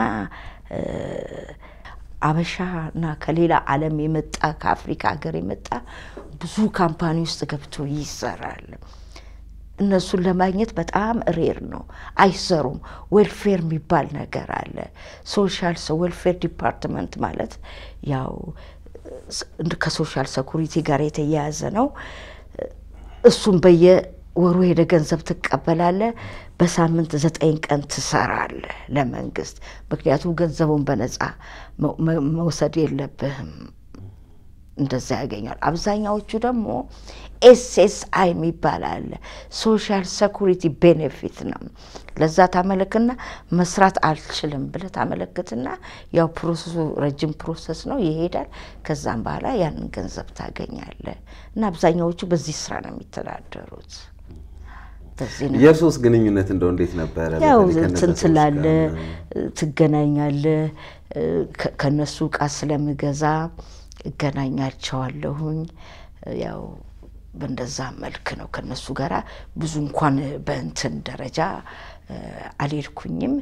አበሻ እና ከሌላ ዓለም የመጣ ከአፍሪካ ሀገር የመጣ ብዙ ካምፓኒ ውስጥ ገብቶ ይሰራል። እነሱን ለማግኘት በጣም ሬር ነው፣ አይሰሩም። ዌልፌር የሚባል ነገር አለ። ሶሻል ዌልፌር ዲፓርትመንት ማለት ያው ከሶሻል ሰኩሪቲ ጋር የተያያዘ ነው። እሱም በየወሩ ሄደ ገንዘብ ትቀበላለ። በሳምንት ዘጠኝ ቀን ትሰራለ ለመንግስት። ምክንያቱም ገንዘቡን በነፃ መውሰድ የለብህም። እንደዛ ያገኛል። አብዛኛዎቹ ደግሞ ኤስኤስአይ የሚባል አለ ሶሻል ሰኩሪቲ ቤኔፊት ነው። ለዛ ታመለክትና መስራት አልችልም ብለህ ታመለክትና ያው ፕሮሰሱ ረጅም ፕሮሰስ ነው ይሄዳል። ከዛም በኋላ ያንን ገንዘብ ታገኛለህ እና አብዛኛዎቹ በዚህ ስራ ነው የሚተዳደሩት። የእርሶስ ግንኙነት እንደው እንዴት ነበረ? ያው እንትን ትላለህ፣ ትገናኛለህ። ከነሱ እቃ ስለምገዛ እገናኛቸዋለሁኝ። ያው በእንደዛ መልክ ነው ከነሱ ጋር ብዙ እንኳን በእንትን ደረጃ አልሄድኩኝም።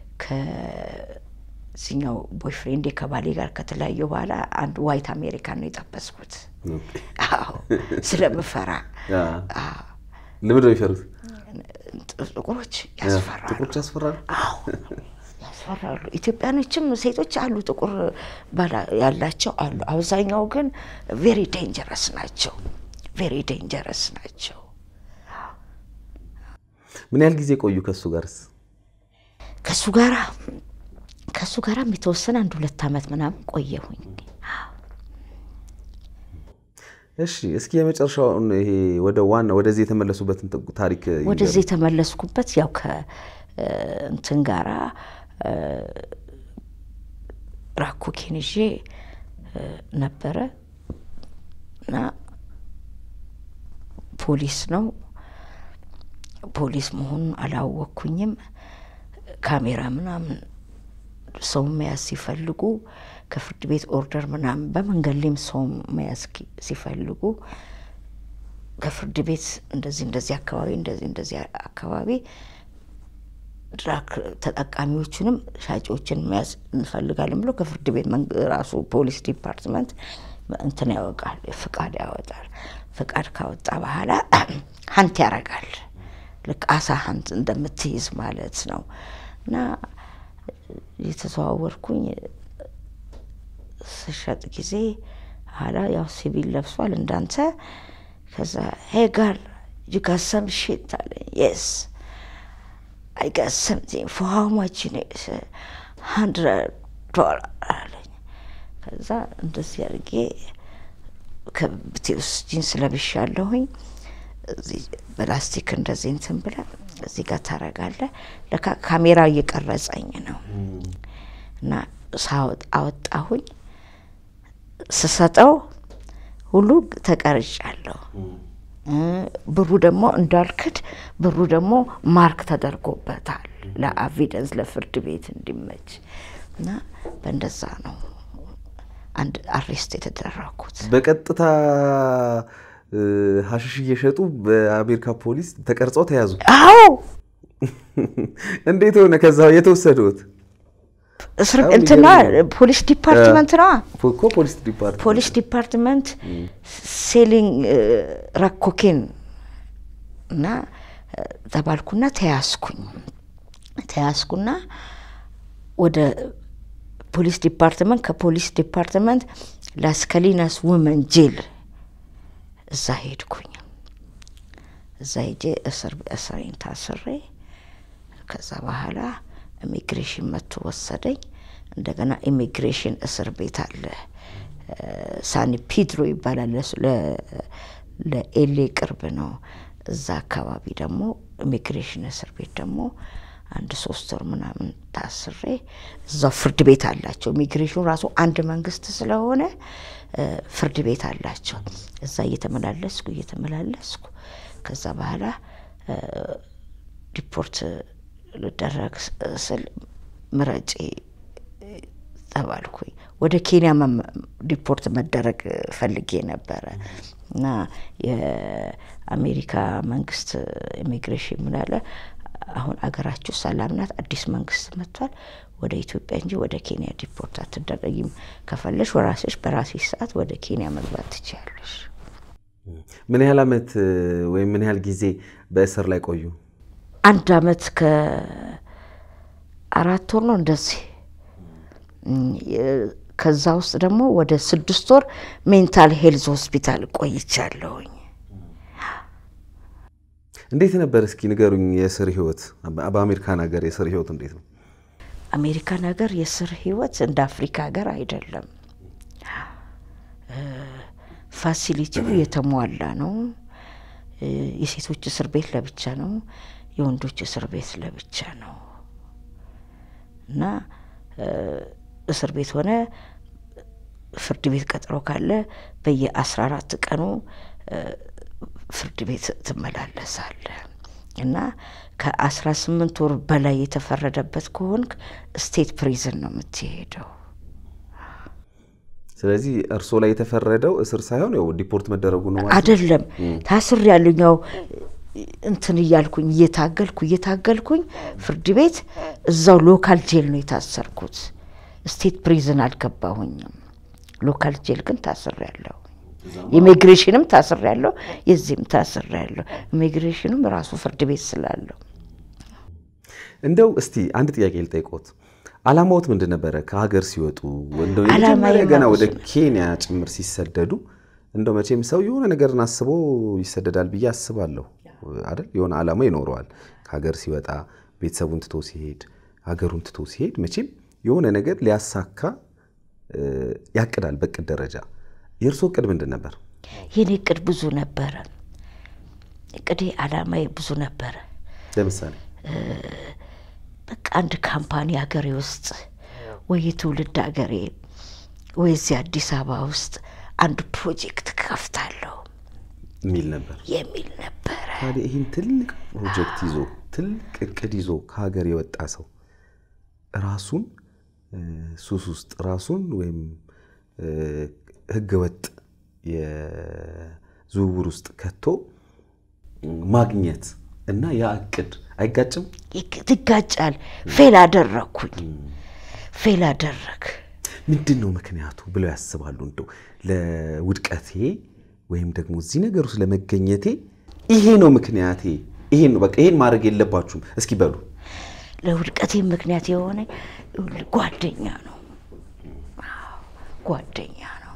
ከዚኛው ቦይፍሬንዴ ከባሌ ጋር ከተለያየ በኋላ አንድ ዋይት አሜሪካን ነው የጠበስኩት። አዎ ስለምፈራ ልምድ ነው የሚፈሩት። ጥቁሮች ያስፈራሉ። ጥቁሮች ያስፈራሉ። አዎ ያስፈራሉ። ኢትዮጵያኖችም ሴቶች አሉ፣ ጥቁር ያላቸው አሉ። አብዛኛው ግን ቬሪ ዴንጀረስ ናቸው። ቬሪ ዴንጀረስ ናቸው። ምን ያህል ጊዜ ቆዩ ከእሱ ጋርስ? ከእሱ ጋራ ከእሱ ጋራም የተወሰነ አንድ ሁለት ዓመት ምናምን ቆየሁኝ። እሺ እስኪ የመጨረሻውን ይሄ ወደ ዋና ወደዚህ የተመለሱበትን ታሪክ ወደዚህ የተመለስኩበት ያው እንትን ጋራ ራኮኬን ይዤ ነበረ እና ፖሊስ ነው። ፖሊስ መሆኑን አላወቅኩኝም። ካሜራ ምናምን ሰው መያዝ ሲፈልጉ ከፍርድ ቤት ኦርደር ምናምን በመንገድ ላይም ሰው መያዝ ሲፈልጉ ከፍርድ ቤት እንደዚህ እንደዚህ አካባቢ እንደዚህ እንደዚህ አካባቢ ድራግ ተጠቃሚዎቹንም ሻጮችን መያዝ እንፈልጋለን ብሎ ከፍርድ ቤት ራሱ ፖሊስ ዲፓርትመንት እንትን ያወቃል፣ ፍቃድ ያወጣል። ፍቃድ ካወጣ በኋላ ሀንት ያረጋል። ልክ አሳ ሀንት እንደምትይዝ ማለት ነው። እና የተዘዋወርኩኝ ስሸጥ ጊዜ ኋላ ያው ሲቪል ለብሷል እንዳንተ። ከዛ ሄ ጋር ዩ ጋት ሰም ሺት አለኝ። የስ አይ ጋት ሰምቲንግ ፎር ሃው ማች ሀንድረድ ዶላር አለኝ። ከዛ እንደዚህ አድርጌ ከብቴ ውስጥ ጂንስ ለብሻለሁኝ። እዚህ በላስቲክ እንደዚህ እንትን ብለ እዚህ ጋር ታረጋለህ። ለካ ካሜራ እየቀረጸኝ ነው እና ሳወጥ አወጣሁኝ። ስሰጠው ሁሉ ተቀርጫለሁ። ብሩ ደግሞ እንዳልክድ ብሩ ደግሞ ማርክ ተደርጎበታል ለአቪደንስ ለፍርድ ቤት እንዲመች እና በእንደዛ ነው አንድ አሬስት የተደረኩት። በቀጥታ ሀሽሽ እየሸጡ በአሜሪካ ፖሊስ ተቀርጸው ተያዙ። አዎ እንዴት ሆነ? ከዛ የተወሰዱት እስር እንትና ፖሊስ ዲፓርትመንት ነዋ። እኮ ፖሊስ ዲፓርትመንት ፖሊስ ዲፓርትመንት ሴሊንግ ራኮኬን እና ተባልኩና ተያዝኩኝ። ተያዝኩና ወደ ፖሊስ ዲፓርትመንት ከፖሊስ ዲፓርትመንት ላስከሊናስ ውመን ጄል እዛ ሄድኩኝ። እዛ ሄጄ እስር እስሬን ታስሬ ከዛ በኋላ ኢሚግሬሽን መጥቶ ወሰደኝ። እንደገና ኢሚግሬሽን እስር ቤት አለ ሳኒ ፒድሮ ይባላል። ለኤሌ ቅርብ ነው። እዛ አካባቢ ደግሞ ኢሚግሬሽን እስር ቤት ደግሞ አንድ ሶስት ወር ምናምን ታስሬ እዛው ፍርድ ቤት አላቸው። ኢሚግሬሽኑ ራሱ አንድ መንግስት ስለሆነ ፍርድ ቤት አላቸው። እዛ እየተመላለስኩ እየተመላለስኩ ከዛ በኋላ ዲፖርት ልደረግ ስል ምረጪ ተባልኩኝ። ወደ ኬንያ ዲፖርት መደረግ ፈልጌ ነበረ እና የአሜሪካ መንግስት ኢሚግሬሽን ምናለ አሁን አገራችሁ ሰላም ናት፣ አዲስ መንግስት መጥቷል። ወደ ኢትዮጵያ እንጂ ወደ ኬንያ ዲፖርት አትደረጊም። ከፈለሽ ወራስሽ በራስሽ ሰዓት ወደ ኬንያ መግባት ትችያለሽ። ምን ያህል አመት ወይም ምን ያህል ጊዜ በእስር ላይ ቆዩ? አንድ አመት ከአራት ወር ነው እንደዚህ። ከዛ ውስጥ ደግሞ ወደ ስድስት ወር ሜንታል ሄልዝ ሆስፒታል ቆይቻለሁኝ። እንዴት ነበር? እስኪ ንገሩኝ። የእስር ህይወት በአሜሪካን ሀገር የእስር ህይወት እንዴት ነው? አሜሪካን ሀገር የእስር ህይወት እንደ አፍሪካ ሀገር አይደለም። ፋሲሊቲው የተሟላ ነው። የሴቶች እስር ቤት ለብቻ ነው። የወንዶች እስር ቤት ለብቻ ነው እና እስር ቤት ሆነ ፍርድ ቤት ቀጠሮ ካለ በየአስራ አራት ቀኑ ፍርድ ቤት ትመላለሳለ እና ከአስራ ስምንት ወር በላይ የተፈረደበት ከሆንክ ስቴት ፕሪዝን ነው የምትሄደው። ስለዚህ እርስዎ ላይ የተፈረደው እስር ሳይሆን ያው ዲፖርት መደረጉ ነው ማለት ነው? አይደለም ታስር ያሉኝ ያው እንትን እያልኩኝ እየታገልኩ እየታገልኩኝ ፍርድ ቤት እዛው ሎካል ጄል ነው የታሰርኩት። ስቴት ፕሪዝን አልገባሁኝም። ሎካል ጄል ግን ታስር ያለሁ ኢሚግሬሽንም ታስር ያለው የዚህም ታስር ያለው ኢሚግሬሽንም ራሱ ፍርድ ቤት ስላለው። እንደው እስቲ አንድ ጥያቄ ልጠይቆት። አላማዎት ምንድን ነበረ? ከሀገር ሲወጡ እንደው ዓላማዬ የመጀመሪያ ገና ወደ ብዙ ነው። ኬንያ ጭምር ሲሰደዱ እንደው መቼም ሰው የሆነ ነገርን አስቦ ይሰደዳል ብዬ አስባለሁ አይደል? የሆነ ዓላማ ይኖረዋል። ከሀገር ሲወጣ ቤተሰቡን ትቶ ሲሄድ፣ ሀገሩን ትቶ ሲሄድ መቼም የሆነ ነገር ሊያሳካ እ፣ ያቅዳል በቅድ ደረጃ። የእርስዎ እቅድ ምንድን ነበር? የኔ እቅድ ብዙ ነበረ። እቅዴ አላማዬ ብዙ ነበረ። ለምሳሌ በቃ አንድ ካምፓኒ ሀገሬ ውስጥ ወይ የትውልድ ሀገሬ ወይ እዚህ አዲስ አበባ ውስጥ አንድ ፕሮጀክት ከፍታለሁ የሚል ነበር የሚል ነበረ። ታዲያ ይህን ትልቅ ፕሮጀክት ይዞ ትልቅ እቅድ ይዞ ከሀገር የወጣ ሰው ራሱን እ፣ ሱስ ውስጥ ራሱን ወይም እ፣ ህገወጥ የዝውውር ውስጥ ከቶ ማግኘት እና ያ እቅድ አይጋጭም? ይግ- ይጋጫል። ፌል አደረግኩኝ። ፌል አደረግ ምንድን ነው ምክንያቱ ብለው ያስባሉ? እንደው ለውድቀቴ ወይም ደግሞ እዚህ ነገር ውስጥ ለመገኘቴ ይሄ ነው ምክንያቴ፣ ይሄን ነው በቃ ይሄን ማድረግ የለባችሁም እስኪ በሉ። ለውድቀቴ ምክንያት የሆነ ይኸውልህ ጓደኛ ነው። አዎ፣ ጓደኛ ነው።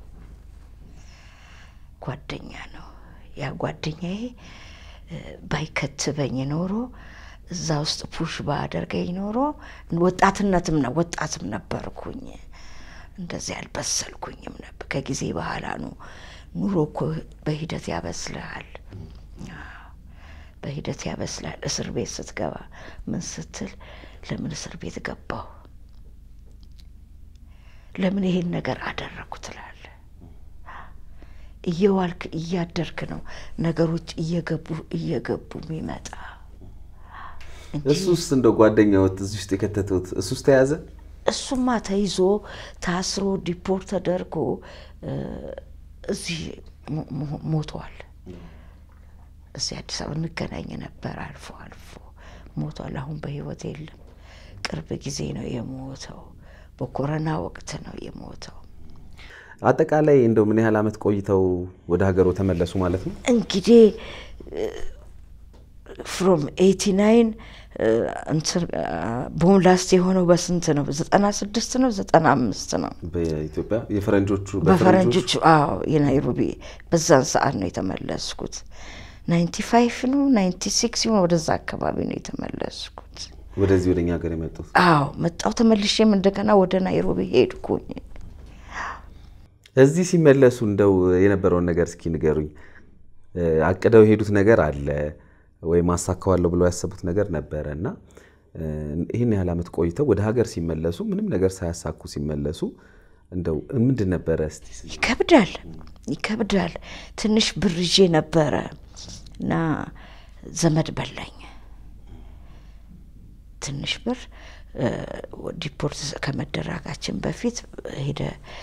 ጓደኛ ነው። ያ ጓደኛዬ እ፣ ባይከትበኝ ኖሮ እዛ ውስጥ ፑሽ ባደርገኝ ኖሮ ወጣትነትም ነው ወጣትም ነበርኩኝ። እንደዚህ አልበሰልኩኝም ነበር። ከጊዜ በኋላ ነው ኑሮ እኮ በሂደት ያበስልሃል። አዎ፣ በሂደት ያበስላል። እስር ቤት ስትገባ ምን ስትል ለምን እስር ቤት ገባሁ፣ ለምን ይሄን ነገር አደረግኩ ትላለህ። እየዋልክ እያደርክ ነው ነገሮች እየገቡ እየገቡ የሚመጣ እንጂ እሱ ውስጥ እንደው ጓደኛዎት እዚህ ውስጥ የከተቱት እሱ ውስጥ ተያዘ። እሱማ ተይዞ ታስሮ ዲፖርት ተደርጎ እ፣ እዚህ ሞ- ሞ- ሞቷል። እዚህ አዲስ አበባ እንገናኝ ነበር አልፎ አልፎ ሞቷል። አሁን በህይወት የለም። ቅርብ ጊዜ ነው የሞተው። በኮረና ወቅት ነው የሞተው። አጠቃላይ እንደው ምን ያህል ዓመት ቆይተው ወደ ሀገሮ ተመለሱ ማለት ነው? እንግዲህ ፍሮም ኤቲ ናይን እንትን ቦም ላስት የሆነው በስንት ነው? ዘጠና ስድስት ነው ዘጠና አምስት ነው በኢትዮጵያ የፈረንጆቹ በፈረንጆቹ አዎ የናይሮቢ በዛን ሰዓት ነው የተመለስኩት። ናይንቲ ፋይቭ ነው ናይንቲ ሲክስ ይሆን ወደዛ አካባቢ ነው የተመለስኩት። ወደዚህ ወደኛ ሀገር የመጡት አዎ መጣው ተመልሼም እንደገና ወደ ናይሮቢ ሄድኩኝ። እዚህ ሲመለሱ እንደው የነበረውን ነገር እስኪ ንገሩኝ። እ፣ አቅደው የሄዱት ነገር አለ ወይም አሳካዋለሁ ብለው ያሰቡት ነገር ነበረ እና እ፣ ይህን ያህል ዓመት ቆይተው ወደ ሀገር ሲመለሱ ምንም ነገር ሳያሳኩ ሲመለሱ እንደው ምንድን ነበረ እስቲ ይከብዳል ይከብዳል። ትንሽ ብር ይዤ ነበረ እና ዘመድ በላኝ። ትንሽ ብር እ፣ ዲፖርት ከመደረጋችን በፊት ሄደ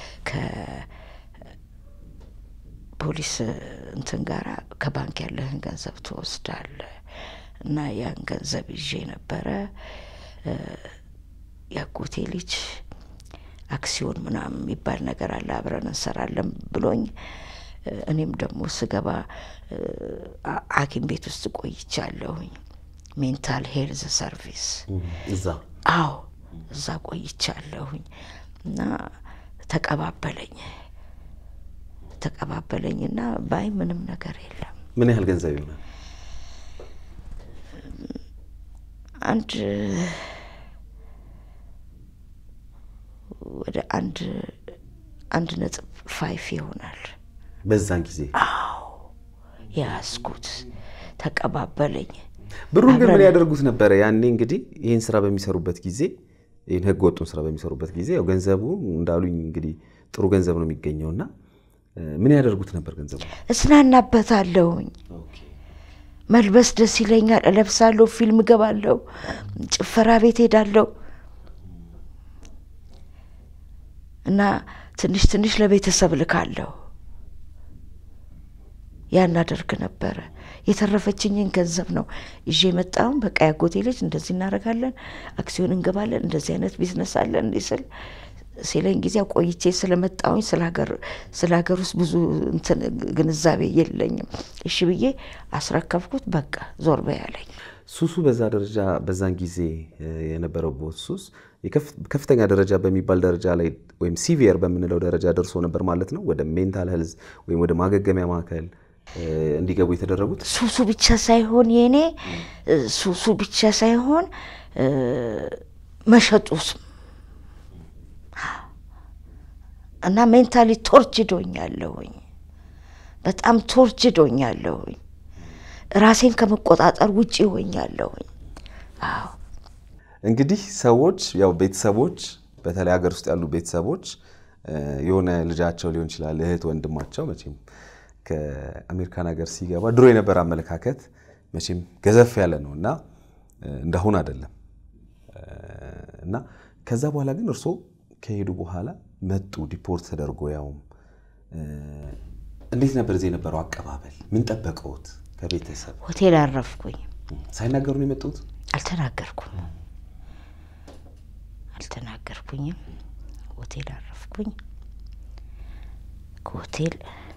ከፖሊስ እንትን ጋራ ከባንክ ያለህን ገንዘብ ትወስዳለህ እና ያን ገንዘብ ይዤ ነበረ እ፣ ያጎቴ ልጅ አክሲዮን ምናምን የሚባል ነገር አለ አብረን እንሰራለን ብሎኝ እ፣ እኔም ደግሞ ስገባ እ፣ አ- ሐኪም ቤት ውስጥ ቆይቻለሁኝ። ሜንታል ሄልዝ ሰርቪስ እዛ አዎ እዛ ቆይቻለሁኝ እና ተቀባበለኝ ተቀባበለኝና ባይ ምንም ነገር የለም ምን ያህል ገንዘብ ይሆናል? አንድ ወደ አንድ አንድ ነጥብ ፋይፍ ይሆናል በዛን ጊዜ የያዝኩት ተቀባበለኝ ብሩን ግን ምን አብረን- ያደርጉት ነበረ? ያኔ እንግዲህ ይህን ስራ በሚሰሩበት ጊዜ ይህን ህገ ወጡን ስራ በሚሰሩበት ጊዜ ያው ገንዘቡ እንዳሉኝ እንግዲህ ጥሩ ገንዘብ ነው የሚገኘው እና እ፣ ምን ያደርጉት ነበር ገንዘቡ? እስናናበታለሁኝ መልበስ ደስ ይለኛል እለብሳለሁ ፊልም እገባለሁ ጭፈራ ቤት ሄዳለሁ እና ትንሽ ትንሽ ለቤተሰብ ልካለሁ ያን አደርግ ነበረ የተረፈችኝን ገንዘብ ነው ይዤ የመጣውን በቃ ያጎቴ ልጅ እንደዚህ እናደርጋለን አክሲዮን እንገባለን እንደዚህ አይነት ቢዝነስ አለን እንዲህ ስል ሲለኝ ጊዜ ቆይቼ ስለመጣሁኝ ስለ ሀገር ስለ ሀገር ውስጥ ብዙ እንትን ግንዛቤ የለኝም እሺ ብዬ አስረከብኩት በቃ ዞር በይ አለኝ ሱሱ በዛ ደረጃ በዛን ጊዜ እ፣ የነበረው ቦት ሱስ የከፍ- ከፍተኛ ደረጃ በሚባል ደረጃ ላይ ወይም ሲቪየር በምንለው ደረጃ ደርሶ ነበር ማለት ነው። ወደ ሜንታል ሄልዝ ወይም ወደ ማገገሚያ ማዕከል እ፣ እንዲገቡ የተደረጉት ሱሱ ብቻ ሳይሆን የኔ እ፣ ሱሱ ብቻ ሳይሆን እ፣ መሸጡስ እና ሜንታሊ ቶርችዶኛለሁኝ በጣም ቶርችዶኛለሁኝ ራሴን ከመቆጣጠር ውጭ ሆኛለሁኝ አዎ እንግዲህ ሰዎች ያው ቤተሰቦች በተለይ ሀገር ውስጥ ያሉ ቤተሰቦች የሆነ ልጃቸው ሊሆን ይችላል እህት ወንድማቸው መቼም ከአሜሪካን ሀገር ሲገባ ድሮ የነበረ አመለካከት መቼም ገዘፍ ያለ ነው እና እንዳሁን አይደለም እና ከዛ በኋላ ግን እርስዎ ከሄዱ በኋላ መጡ ዲፖርት ተደርጎ ያውም እንዴት ነበር እዚህ የነበረው አቀባበል? ምን ጠበቀውት ከቤተሰብ? ሆቴል አረፍኩኝ። ሳይናገሩ ነው የመጡት? አልተናገርኩም አልተናገርኩኝም። ሆቴል አረፍኩኝ። ከሆቴል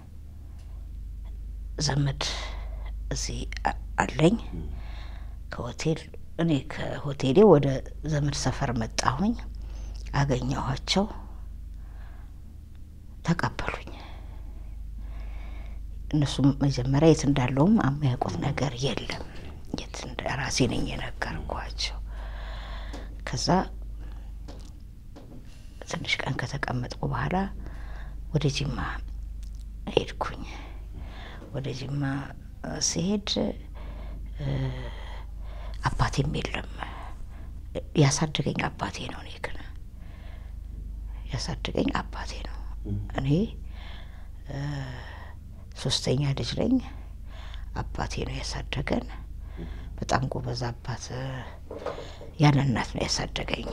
ዘመድ እዚህ አለኝ። ከሆቴል እኔ ከሆቴሌ ወደ ዘመድ ሰፈር መጣሁኝ። አገኘኋቸው፣ ተቀበሉኝ። እነሱም መጀመሪያ የት እንዳለውም የሚያውቁት ነገር የለም። የት ራሴ ነኝ የነገርኳቸው። ከዛ ትንሽ ቀን ከተቀመጥኩ በኋላ ወደ ጅማ ሄድኩኝ። ወደ ጅማ ሲሄድ አባቴም የለም። ያሳደገኝ አባቴ ነው። እኔ ግን ያሳደገኝ አባቴ ነው። እኔ ሶስተኛ ልጅ ነኝ። አባቴ ነው ያሳደገን። በጣም ጎበዝ አባት፣ ያለ እናት ነው ያሳደገኝ።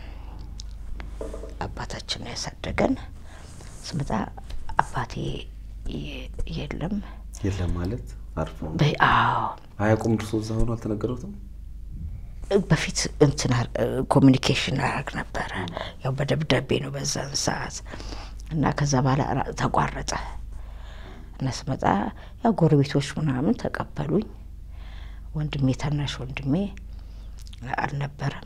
አባታችን ነው ያሳደገን። ስመጣ አባቴ የለም። የለም ማለት አርፎ አዎ አያውቁም። እርሶ እዛ ሆኖ አልተነገሩትም? በፊት እንትን ኮሚኒኬሽን አደርግ ነበረ። ያው በደብዳቤ ነው በዛን ሰዓት እና ከዛ በኋላ ተቋረጠ እና ስመጣ ያው ጎረቤቶች ምናምን ተቀበሉኝ። ወንድሜ ታናሽ ወንድሜ አልነበረም።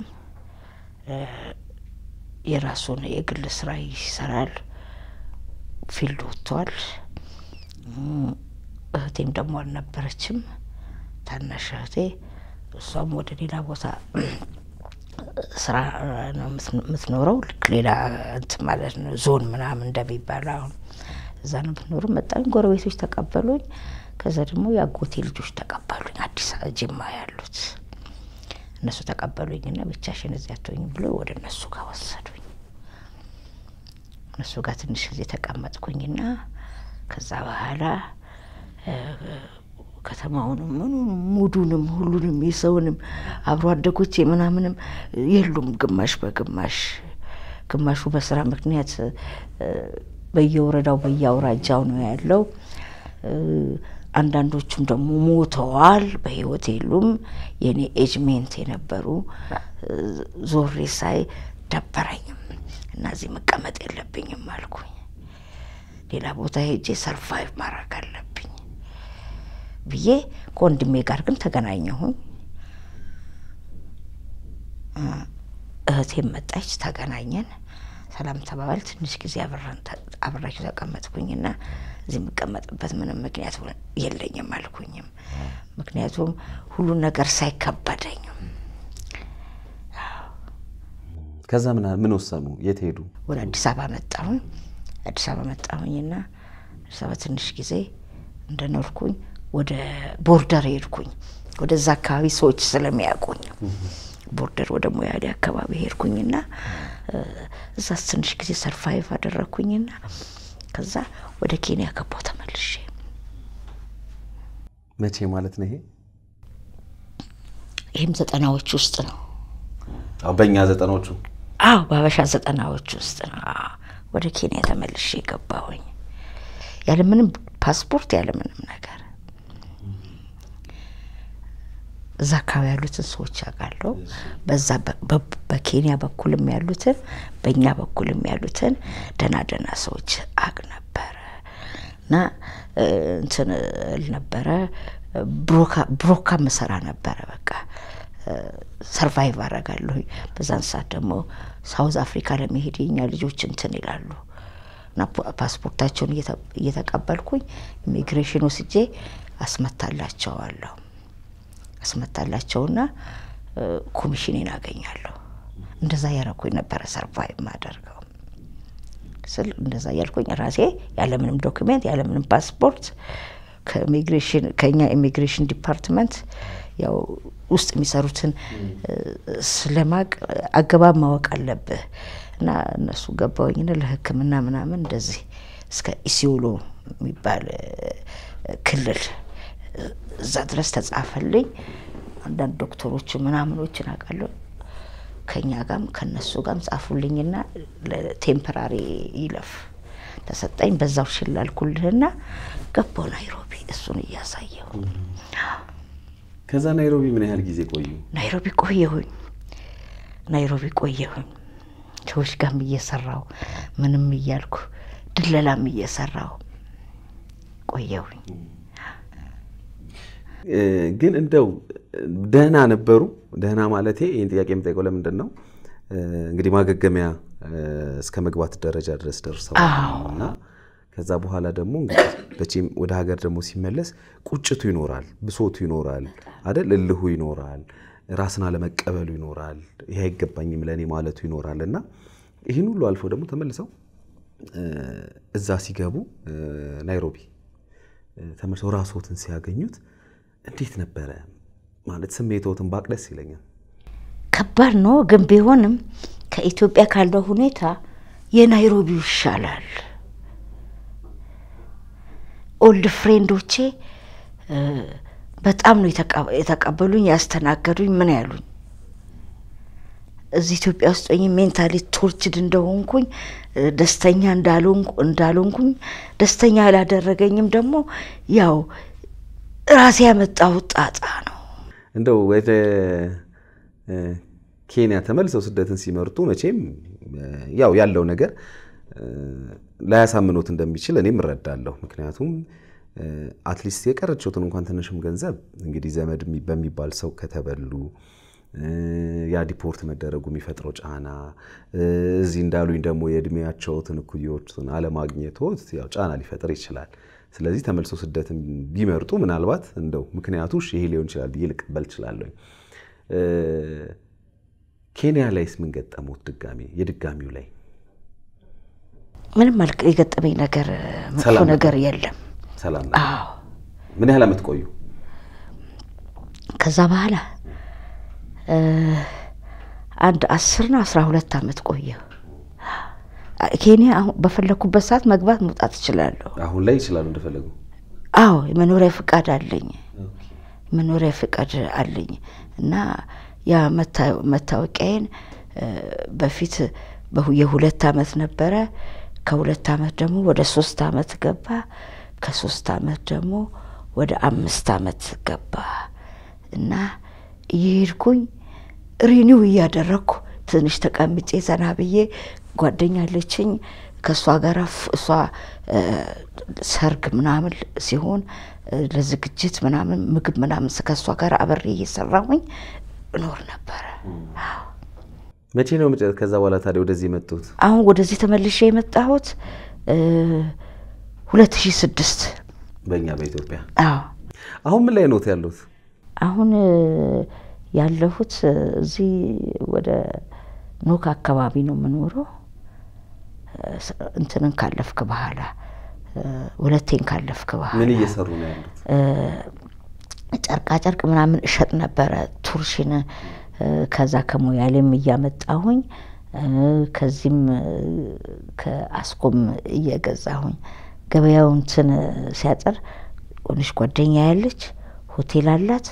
የራሱን የግል ስራ ይሰራል። ፊልድ ወጥቷል። እህቴም ደግሞ አልነበረችም። ታናሽ እህቴ እሷም ወደ ሌላ ቦታ ስራ ነው የምትኖረው። ልክ ሌላ እንትን ማለት ነው ዞን ምናምን እንደሚባል አሁን እዛ ነው የምትኖረው። መጣኝ፣ ጎረቤቶች ተቀበሉኝ። ከዛ ደግሞ የአጎቴ ልጆች ተቀበሉኝ፣ አዲስ ጅማ ያሉት እነሱ ተቀበሉኝና ብቻሽን እዚያ አትሆኝም ብሎ ወደ እነሱ ጋር ወሰዱኝ። እነሱ ጋር ትንሽ ጊዜ ተቀመጥኩኝና ከዛ በኋላ ከተማውንም ምኑንም ሙዱንም ሁሉንም የሰውንም አብሮ አደጎቼ ምናምንም የሉም። ግማሽ በግማሽ ግማሹ በስራ ምክንያት በየወረዳው በየአውራጃው ነው ያለው። አንዳንዶቹም ደግሞ ሞተዋል፣ በህይወት የሉም። የኔ ኤጅሜንት የነበሩ ዞሬ ሳይ ደበረኝም እና እዚህ መቀመጥ የለብኝም አልኩኝ። ሌላ ቦታ ሄጄ ሰርቫይቭ ማድረግ አለብኝ ብዬ ከወንድሜ ጋር ግን ተገናኘሁኝ። እህቴም መጣች፣ ተገናኘን፣ ሰላም ተባባል። ትንሽ ጊዜ አብራችሁ ተቀመጥኩኝና እዚህ የምቀመጥበት ምንም ምክንያት የለኝም አልኩኝም። ምክንያቱም ሁሉን ነገር ሳይከበደኝም ከዛ ምን ምን ወሰኑ? የት ሄዱ? ወደ አዲስ አበባ መጣሁኝ። አዲስ አበባ መጣሁኝና አዲስ አበባ ትንሽ ጊዜ እንደኖርኩኝ ወደ ቦርደር ሄድኩኝ። ወደዛ አካባቢ ሰዎች ስለሚያውቁኝ ቦርደር ወደ ሞያሌ አካባቢ ሄድኩኝና እዛ ትንሽ ጊዜ ሰርቫይቭ አደረግኩኝና ከዛ ወደ ኬንያ ገባሁ ተመልሼ። መቼ ማለት ነው ይሄ? ይህም ዘጠናዎች ውስጥ ነው። አዎ በእኛ ዘጠናዎቹ አዎ በሀበሻ ዘጠናዎች ውስጥ ነው። ወደ ኬንያ ተመልሼ ገባሁኝ ያለምንም ፓስፖርት ያለምንም ነገር እዛ አካባቢ ያሉትን ሰዎች አውቃለሁ። በዛ በኬንያ በኩልም ያሉትን በእኛ በኩልም ያሉትን ደህና ደህና ሰዎች አቅ ነበረ እና እንትን እል ነበረ ብሮካ መሰራ ነበረ። በቃ ሰርቫይቭ አረጋለሁ። በዛን ሰዓት ደግሞ ሳውዝ አፍሪካ ለመሄድ የኛ ልጆች እንትን ይላሉ እና ፓስፖርታቸውን እየተቀበልኩኝ ኢሚግሬሽን ወስጄ አስመታላቸዋለሁ አስመታላቸውና ኮሚሽኔን አገኛለሁ። እንደዛ ያረኩኝ ነበረ ሰርቫይቭ ማደርገው ስል እንደዛ እያልኩኝ ራሴ ያለምንም ዶክሜንት ያለምንም ፓስፖርት ከኢሚግሬሽን ከኛ ኢሚግሬሽን ዲፓርትመንት ያው ውስጥ የሚሰሩትን ስለማቅ አገባብ ማወቅ አለብህ እና እነሱ ገባውኝና ለሕክምና ምናምን እንደዚህ እስከ ኢሲዮሎ የሚባል ክልል እዛ ድረስ ተጻፈልኝ። አንዳንድ ዶክተሮች ምናምኖችን አውቃለሁ ከኛ ጋም ከነሱ ጋም ጻፉልኝና ለቴምፐራሪ ይለፍ ተሰጠኝ። በዛው ሽላልኩልህና ገባሁ ናይሮቢ እሱን እያሳየው። ከዛ ናይሮቢ ምን ያህል ጊዜ ቆዩ? ናይሮቢ ቆየሁኝ። ናይሮቢ ቆየሁኝ ሰዎች ጋርም እየሰራው ምንም እያልኩ ድለላም እየሰራው ቆየሁኝ። ግን እንደው ደህና ነበሩ? ደህና ማለቴ ይህን ጥያቄ የምጠይቀው ለምንድን ነው እንግዲህ ማገገሚያ እስከ መግባት ደረጃ ድረስ ደርሰዋል እና ከዛ በኋላ ደግሞ እንግዲህ ወደ ሀገር ደግሞ ሲመለስ ቁጭቱ ይኖራል፣ ብሶቱ ይኖራል አይደል? እልሁ ይኖራል፣ ራስን አለመቀበሉ ይኖራል፣ ይህ አይገባኝም ለእኔ ማለቱ ይኖራል እና ይህን ሁሉ አልፈው ደግሞ ተመልሰው እዛ ሲገቡ ናይሮቢ ተመልሰው ራስዎትን ሲያገኙት እንዴት ነበረ ማለት ስሜትዎትን ባቅ ደስ ይለኛል። ከባድ ነው ግን ቢሆንም ከኢትዮጵያ ካለው ሁኔታ የናይሮቢው ይሻላል። ኦልድ ፍሬንዶቼ በጣም ነው የተቀበሉኝ፣ ያስተናገዱኝ። ምን ያሉኝ እዚህ ኢትዮጵያ ውስጥ ሆኜ ሜንታሊ ቶርችድ እንደሆንኩኝ ደስተኛ እንዳልሆንኩኝ ደስተኛ ያላደረገኝም ደግሞ ያው ራሴ ያመጣሁት ጣጣ ነው። እንደው ወደ ኬንያ ተመልሰው ስደትን ሲመርጡ መቼም ያው ያለው ነገር ላያሳምኖት እንደሚችል እኔም እረዳለሁ። ምክንያቱም አትሊስት የቀረችውትን እንኳን ትንሽም ገንዘብ እንግዲህ ዘመድ በሚባል ሰው ከተበሉ ያ ዲፖርት መደረጉ የሚፈጥረው ጫና እዚህ እንዳሉኝ ደግሞ የእድሜያቸውትን እኩዮችን አለማግኘቶት ያው ጫና ሊፈጥር ይችላል። ስለዚህ ተመልሶ ስደትን ቢመርጡ ምናልባት እንደው ምክንያቱ ይሄ ሊሆን ይችላል ብዬ ልቀበል እችላለሁ። ኬንያ ላይስ ምን ገጠሙት? ድጋሚ የድጋሚው ላይ ምንም የገጠመኝ ነገር መጥፎ ነገር የለም። ሰላም ነው። አዎ ምን ያህል ዓመት ቆዩ? ከዛ በኋላ አንድ አስርና አስራ ሁለት ዓመት ቆየሁ ኬንያ። አሁን በፈለግኩበት ሰዓት መግባት መውጣት እችላለሁ። አሁን ላይ ይችላሉ እንደፈለጉ? አዎ የመኖሪያ ፍቃድ አለኝ። መኖሪያ ፍቃድ አለኝ እና ያ መታወቂያዬን በፊት የሁለት ዓመት ነበረ። ከሁለት ዓመት ደግሞ ወደ ሶስት ዓመት ገባ። ከሶስት ዓመት ደግሞ ወደ አምስት ዓመት ገባ እና እየሄድኩኝ ሪኒው እያደረግኩ ትንሽ ተቀምጬ ዘና ብዬ ጓደኛ አለችኝ ከእሷ ጋር እሷ ሰርግ ምናምን ሲሆን ለዝግጅት ምናምን ምግብ ምናምን ከእሷ ጋር አብሬ እየሰራሁኝ እኖር ነበረ። መቼ ነው ከዛ በኋላ ታዲያ ወደዚህ የመጡት? አሁን ወደዚህ ተመልሼ የመጣሁት ሁለት ሺህ ስድስት በእኛ በኢትዮጵያ። አዎ አሁን ምን ላይ ኖት ያሉት? አሁን ያለሁት እዚህ ወደ ኖክ አካባቢ ነው የምኖረው። እንትንን ካለፍክ በኋላ ሁለቴን ካለፍክ በኋላ ምን እየሰሩ ነው ያሉት? ጨርቃ ጨርቅ ምናምን እሸጥ ነበረ ቱርሽን ከዛ ከሞያሌም እያመጣሁኝ ከዚህም ከአስኮም እየገዛሁኝ ገበያው እንትን ሲያጠር ሆነች ጓደኛ ያለች ሆቴል አላት።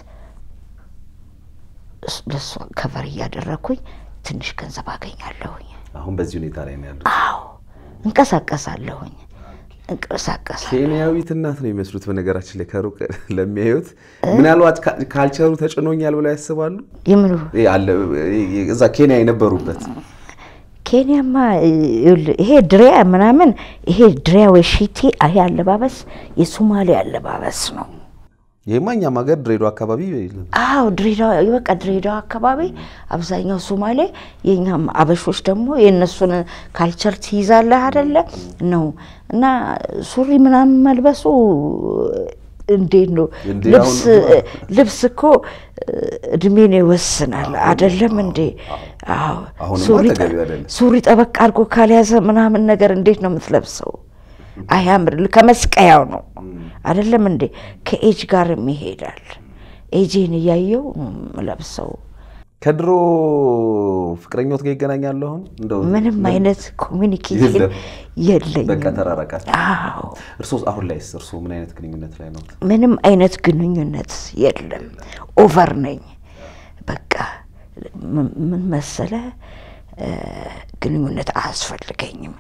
ለእሷ ከቨር እያደረግኩኝ ትንሽ ገንዘብ አገኛለሁኝ። አሁን በዚህ ሁኔታ ላይ ነው ያሉት? አዎ እንቀሳቀሳለሁኝ እንቀሳቀሳለሁ። ኬንያዊት እናት ነው የሚመስሉት። በነገራችን ላይ ከሩቅ ለሚያዩት ምናልባት ካልቸሩ ተጭኖኛል ብለው ያስባሉ። የምኑ እዛ ኬንያ የነበሩበት ኬንያማ ይሄ ድሪያ ምናምን ይሄ ድሪያ ወይ ሺቲ ይሄ አለባበስ የሶማሌ አለባበስ ነው። ይሄማ እኛም ሀገር ድሬዳዋ አካባቢ አዎ ድሬዳዋ በቃ ድሬዳዋ አካባቢ አብዛኛው ሶማሌ፣ የኛም አበሾች ደግሞ የእነሱን ካልቸር ትይዛለህ አይደለ ነው እና ሱሪ ምናምን መልበሱ እንዴት ነው? ልብስ ልብስ እኮ እድሜን ይወስናል አይደለም እንዴ? አዎ ሱሪ ጠበቅ አድርጎ ካልያዘ ምናምን ነገር እንዴት ነው የምትለብሰው? አያምር። ከመስቀያው ነው አይደለም እንዴ? ከኤጅ ጋርም ይሄዳል። ኤጄን እያየው ለብሰው ከድሮ ፍቅረኞት ጋር ይገናኛሉ? አሁን እንደው ምንም አይነት ኮሚኒኬሽን የለም። የለኝም። በቃ ተራራቃችሁ። አዎ እርሶስ አሁን ላይስ እርሶ ምን አይነት ግንኙነት ላይ ነው? ምንም አይነት ግንኙነት የለም። ኦቨር ነኝ። በቃ ምን ምን መሰለ እ ግንኙነት አያስፈልገኝም።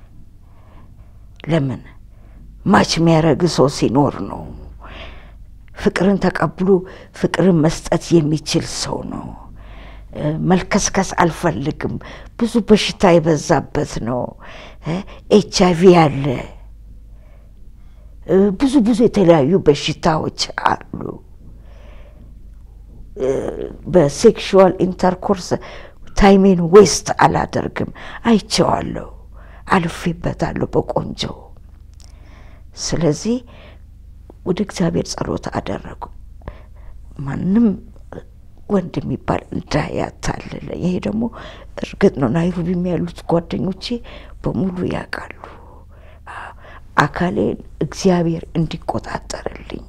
ለምን ማች የሚያደርግ ሰው ሲኖር ነው። ፍቅርን ተቀብሎ ፍቅርን መስጠት የሚችል ሰው ነው። እ መልከስከስ አልፈልግም። ብዙ በሽታ የበዛበት ነው። ኤች አይቪ አለ። እ ብዙ ብዙ የተለያዩ በሽታዎች አሉ። እ በሴክሹዋል ኢንተርኮርስ ታይሜን ዌስት አላደርግም። አይቼዋለሁ፣ አልፌበታለሁ በቆንጆ ስለዚህ ወደ እግዚአብሔር ጸሎት አደረጉ። ማንም ወንድ የሚባል እንዳያታልለ። ይሄ ደግሞ እርግጥ ነው። ናይሮቢም ያሉት ጓደኞቼ በሙሉ ያውቃሉ። አዎ፣ አካሌን እግዚአብሔር እንዲቆጣጠርልኝ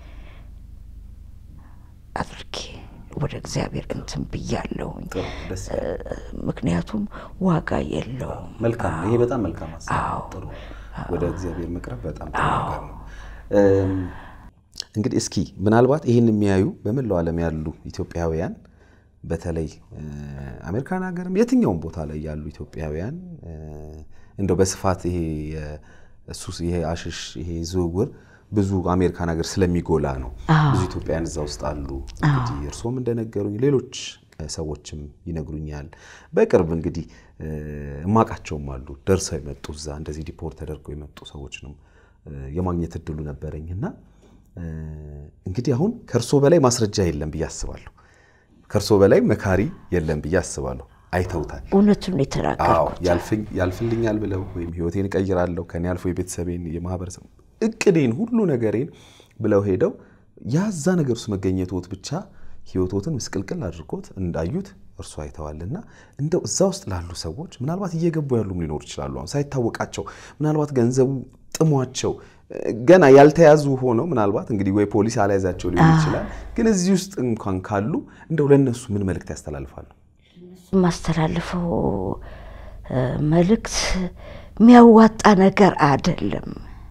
አድርጌ ወደ እግዚአብሔር እንትን ብያለሁኝ። ጥሩ ደስ ይላል። ምክንያቱም ዋጋ የለውም። መልካም ነው። ይሄ በጣም መልካም ሀሳብ ነው። ጥሩ ወደ እግዚአብሔር መቅረብ በጣም ጥሩ ነገር ነው። እም፣ እንግዲህ እስኪ ምናልባት ይህን የሚያዩ በመላው ዓለም ያሉ ኢትዮጵያውያን በተለይ እ፣ አሜሪካን ሀገርም የትኛውም ቦታ ላይ ያሉ ኢትዮጵያውያን እ፣ እንደው በስፋት ይሄ ሱስ ይሄ አሽሽ ይሄ ዝውውር ብዙ አሜሪካን ሀገር ስለሚጎላ ነው። ብዙ ኢትዮጵያውያን እዛ ውስጥ አሉ። እንግዲህ እርስዎም እንደነገሩኝ ሌሎች እ፣ ሰዎችም ይነግሩኛል። በቅርብ እንግዲህ እ፣ እማቃቸውም አሉ ደርሰው የመጡ እዛ እንደዚህ ዲፖርት ተደርገው የመጡ ሰዎች ነው እ፣ የማግኘት እድሉ ነበረኝ እና እ፣ እንግዲህ አሁን ከእርሶ በላይ ማስረጃ የለም ብዬ አስባለሁ። ከእርሶ በላይ መካሪ የለም ብዬ አስባለሁ። አይተውታል። እውነቱን አዎ የተናገርኩት ያልፍኝ- ያልፍልኛል ብለው ወይም ህይወቴን እቀይራለሁ ከኔ አልፎ የቤተሰቤን የማህበረሰብ እቅዴን ሁሉ ነገሬን ብለው ሄደው ያዛ ነገር ውስጥ መገኘቶት ብቻ ህይወቶትን ምስቅልቅል አድርጎት እንዳዩት እርሱ አይተዋልና እንደው እዛ ውስጥ ላሉ ሰዎች ምናልባት እየገቡ ያሉም ሊኖሩ ይችላሉ። አሁን ሳይታወቃቸው ምናልባት ገንዘቡ ጥሟቸው እ፣ ገና ያልተያዙ ሆነው ምናልባት እንግዲህ ወይ ፖሊስ አልያዛቸው ሊሆን ይችላል። ግን እዚህ ውስጥ እንኳን ካሉ እንደው ለእነሱ ምን መልእክት ያስተላልፋሉ? የማስተላልፈው እ፣ መልእክት የሚያዋጣ ነገር አይደለም።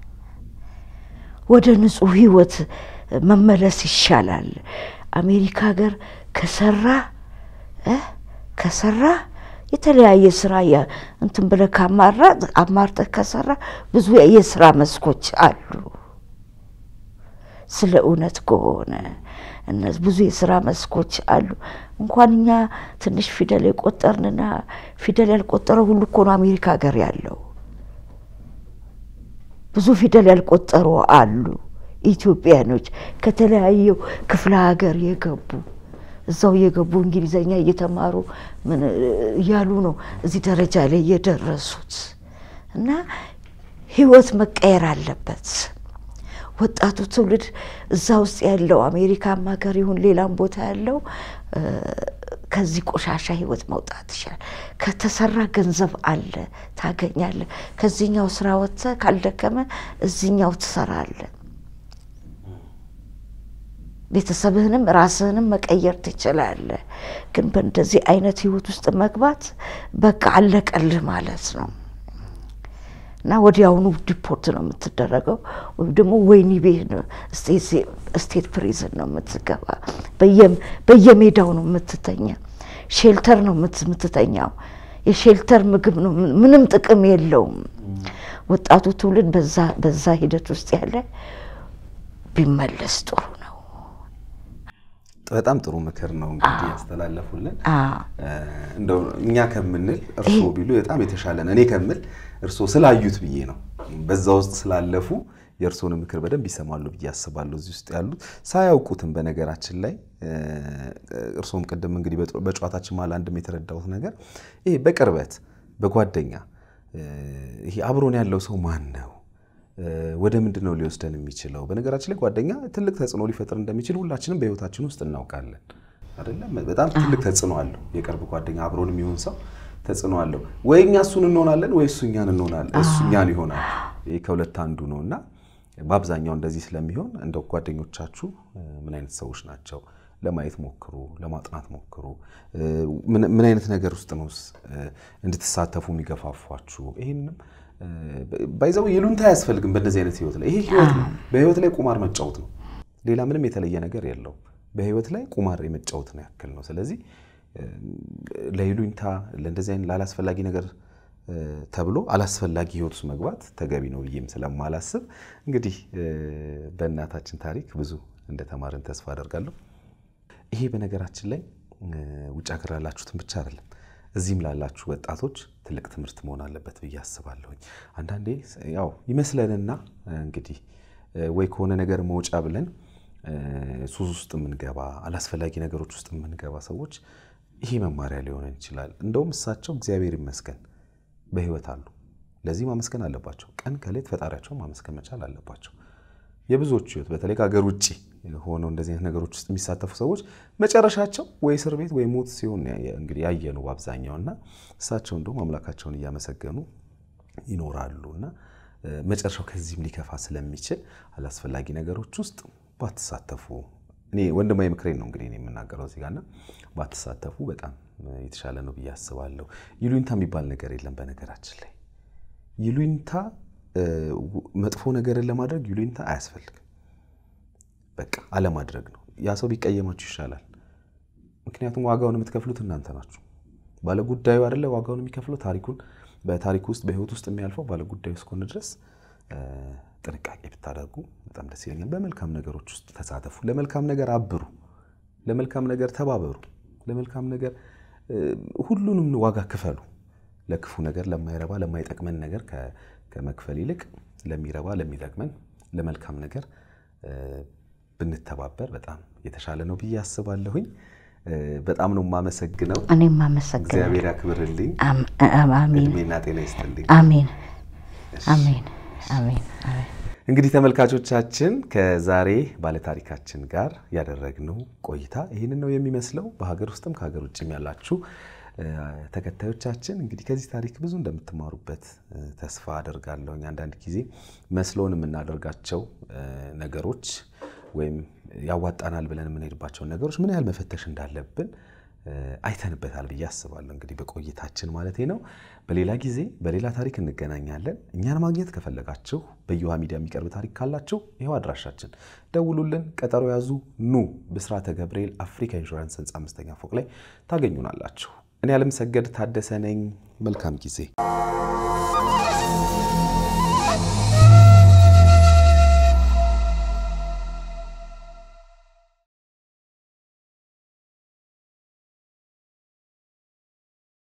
ወደ ንጹህ ህይወት መመለስ ይሻላል። አሜሪካ ሀገር ከሰራ እ ከሰራ የተለያየ ስራ የ- እንትን ብለህ ካማራ አማርጠህ ከሰራ ብዙ የስራ መስኮች አሉ። ስለ እውነት ከሆነ እነዚህ ብዙ የስራ መስኮች አሉ። እንኳን እኛ ትንሽ ፊደል የቆጠርንና ፊደል ያልቆጠረ ሁሉ እኮ ነው አሜሪካ ሀገር ያለው። ብዙ ፊደል ያልቆጠሩ አሉ ኢትዮጵያኖች ከተለያዩ ክፍለ ሀገር የገቡ እዛው የገቡ እንግሊዘኛ እየተማሩ ምን እያሉ ነው እዚህ ደረጃ ላይ የደረሱት። እና ህይወት መቀየር አለበት። ወጣቱ ትውልድ እዛ ውስጥ ያለው አሜሪካም ሀገር ይሁን ሌላም ቦታ ያለው እ፣ ከዚህ ቆሻሻ ህይወት መውጣት ይሻል። ከተሰራ ገንዘብ አለ ታገኛለ። ከዚህኛው ስራ ወጥተህ ካልደከመ እዚህኛው ትሰራለህ። ቤተሰብህንም ራስህንም መቀየር ትችላለህ። ግን በእንደዚህ አይነት ህይወት ውስጥ መግባት በቃ አለቀልህ ማለት ነው እና ወዲያውኑ ዲፖርት ነው የምትደረገው፣ ወይም ደግሞ ወህኒ ቤት ነው ስቴት ፕሪዝን ነው የምትገባ። በየ- በየሜዳው ነው የምትተኛ። ሼልተር ነው የምት- የምትተኛው። የሼልተር ምግብ ነው፣ ምን- ምንም ጥቅም የለውም። ወጣቱ ትውልድ በዛ በዛ ሂደት ውስጥ ያለ ቢመለስ ጥሩ ነው። በጣም ጥሩ ምክር ነው እንግዲህ ያስተላለፉልን። አዎ። እንደው እኛ ከምንል እርስዎ ቢሉ በጣም የተሻለ ነው። እኔ ከምል እርስዎ ስላዩት ብዬ ነው። በዛ ውስጥ ስላለፉ የእርስዎን ምክር በደንብ ይሰማሉ ብዬ አስባለሁ። እዚህ ውስጥ ያሉት ሳያውቁትም በነገራችን ላይ እ፣ እርስዎም ቅድም እንግዲህ በጨ- በጨዋታችን መሀል አንድም የተረዳሁት ነገር ይሄ በቅርበት በጓደኛ እ፣ ይሄ አብሮን ያለው ሰው ማን ነው እ፣ ወደ ምንድን ነው ሊወስደን የሚችለው? በነገራችን ላይ ጓደኛ ትልቅ ተጽዕኖ ሊፈጥር እንደሚችል ሁላችንም በህይወታችን ውስጥ እናውቃለን አይደለም? በጣም ትልቅ ተጽዕኖ አለው። የቅርብ ጓደኛ አብሮን የሚሆን ሰው ተጽዕኖ አለው። ወይ እኛ እሱን እንሆናለን ወይ እሱ እኛን እንሆናለን፣ እሱ እኛን ይሆናል። ይህ ከሁለት አንዱ ነው እና በአብዛኛው እንደዚህ ስለሚሆን እንደው ጓደኞቻችሁ እ፣ ምን አይነት ሰዎች ናቸው ለማየት ሞክሩ፣ ለማጥናት ሞክሩ። ምን አይነት ነገር ውስጥ ነው እንድትሳተፉ የሚገፋፏችሁ? ይህንም ባይዘው ይሉንታ አያስፈልግም። በእንደዚህ አይነት ህይወት ላይ ይሄ ህይወት ነው። በህይወት ላይ ቁማር መጫወት ነው። ሌላ ምንም የተለየ ነገር የለውም። በህይወት ላይ ቁማር የመጫወት ነው ያክል ነው። ስለዚህ ለይሉኝታ ለእንደዚህ አይነት ላላስፈላጊ ነገር ተብሎ አላስፈላጊ ህይወት ውስጥ መግባት ተገቢ ነው ብዬም ስለማላስብ እንግዲህ በእናታችን ታሪክ ብዙ እንደተማርን ተስፋ አደርጋለሁ። ይሄ በነገራችን ላይ ውጭ ሀገር ላላችሁትን ብቻ አይደለም እዚህም ላላችሁ ወጣቶች ትልቅ ትምህርት መሆን አለበት ብዬ አስባለሁኝ። አንዳንዴ ያው ይመስለንና እንግዲህ ወይ ከሆነ ነገር መውጫ ብለን ሱስ ውስጥ የምንገባ አላስፈላጊ ነገሮች ውስጥ የምንገባ ሰዎች ይሄ መማሪያ ሊሆነን ይችላል። እንደውም እሳቸው እግዚአብሔር ይመስገን በህይወት አሉ። ለዚህ ማመስገን አለባቸው። ቀን ከሌት ፈጣሪያቸውን ማመስገን መቻል አለባቸው። የብዙዎቹ ህይወት በተለይ ከሀገር ውጭ ሆነው እንደዚህ አይነት ነገሮች ውስጥ የሚሳተፉ ሰዎች መጨረሻቸው ወይ እስር ቤት ወይ ሞት ሲሆን እንግዲህ ያየኑ በአብዛኛው እና እሳቸው እንደውም አምላካቸውን እያመሰገኑ ይኖራሉ እና መጨረሻው ከዚህም ሊከፋ ስለሚችል አላስፈላጊ ነገሮች ውስጥ ባትሳተፉ እኔ ወንድማዊ ምክሬን ነው እንግዲህ የምናገረው እዚህ ጋርና ባትሳተፉ በጣም የተሻለ ነው ብዬ አስባለሁ። ይሉኝታ የሚባል ነገር የለም። በነገራችን ላይ ይሉኝታ መጥፎ ነገርን ለማድረግ ይሉኝታ አያስፈልግም። በቃ አለማድረግ ነው። ያ ሰው ቢቀየማችሁ ይሻላል። ምክንያቱም ዋጋውን የምትከፍሉት እናንተ ናችሁ። ባለጉዳዩ አይደለ ዋጋውን የሚከፍለው ታሪኩን በታሪኩ ውስጥ በህይወት ውስጥ የሚያልፈው ባለጉዳዩ እስከሆነ ድረስ ጥንቃቄ ብታደርጉ በጣም ደስ ይለኛል። በመልካም ነገሮች ውስጥ ተሳተፉ። ለመልካም ነገር አብሩ። ለመልካም ነገር ተባበሩ። ለመልካም ነገር ሁሉንም ዋጋ ክፈሉ። ለክፉ ነገር፣ ለማይረባ ለማይጠቅመን ነገር ከመክፈል ይልቅ ለሚረባ ለሚጠቅመን ለመልካም ነገር ብንተባበር በጣም የተሻለ ነው ብዬ አስባለሁኝ። በጣም ነው የማመሰግነው። እኔም አመሰግናለሁ። እግዚአብሔር ያክብርልኝ፣ አሜን እድሜና ጤና ይስጥልኝ። አሜን አሜን አሜን አሜን። እንግዲህ ተመልካቾቻችን ከዛሬ ባለታሪካችን ጋር ያደረግነው ቆይታ ይህንን ነው የሚመስለው። በሀገር ውስጥም ከሀገር ውጭም ያላችሁ ተከታዮቻችን እንግዲህ ከዚህ ታሪክ ብዙ እንደምትማሩበት ተስፋ አደርጋለሁ። አንዳንድ ጊዜ መስሎን የምናደርጋቸው ነገሮች ወይም ያዋጣናል ብለን የምንሄድባቸውን ነገሮች ምን ያህል መፈተሽ እንዳለብን አይተንበታል ብዬ አስባለሁ። እንግዲህ በቆይታችን ማለት ነው። በሌላ ጊዜ በሌላ ታሪክ እንገናኛለን። እኛን ማግኘት ከፈለጋችሁ በየውሃ ሚዲያ የሚቀርብ ታሪክ ካላችሁ ይኸው አድራሻችን ደውሉልን፣ ቀጠሮ ያዙ። ኑ ብስራተ ገብርኤል አፍሪካ ኢንሹራንስ ህንፃ አምስተኛ ፎቅ ላይ ታገኙናላችሁ። እኔ አለምሰገድ ታደሰ ነኝ። መልካም ጊዜ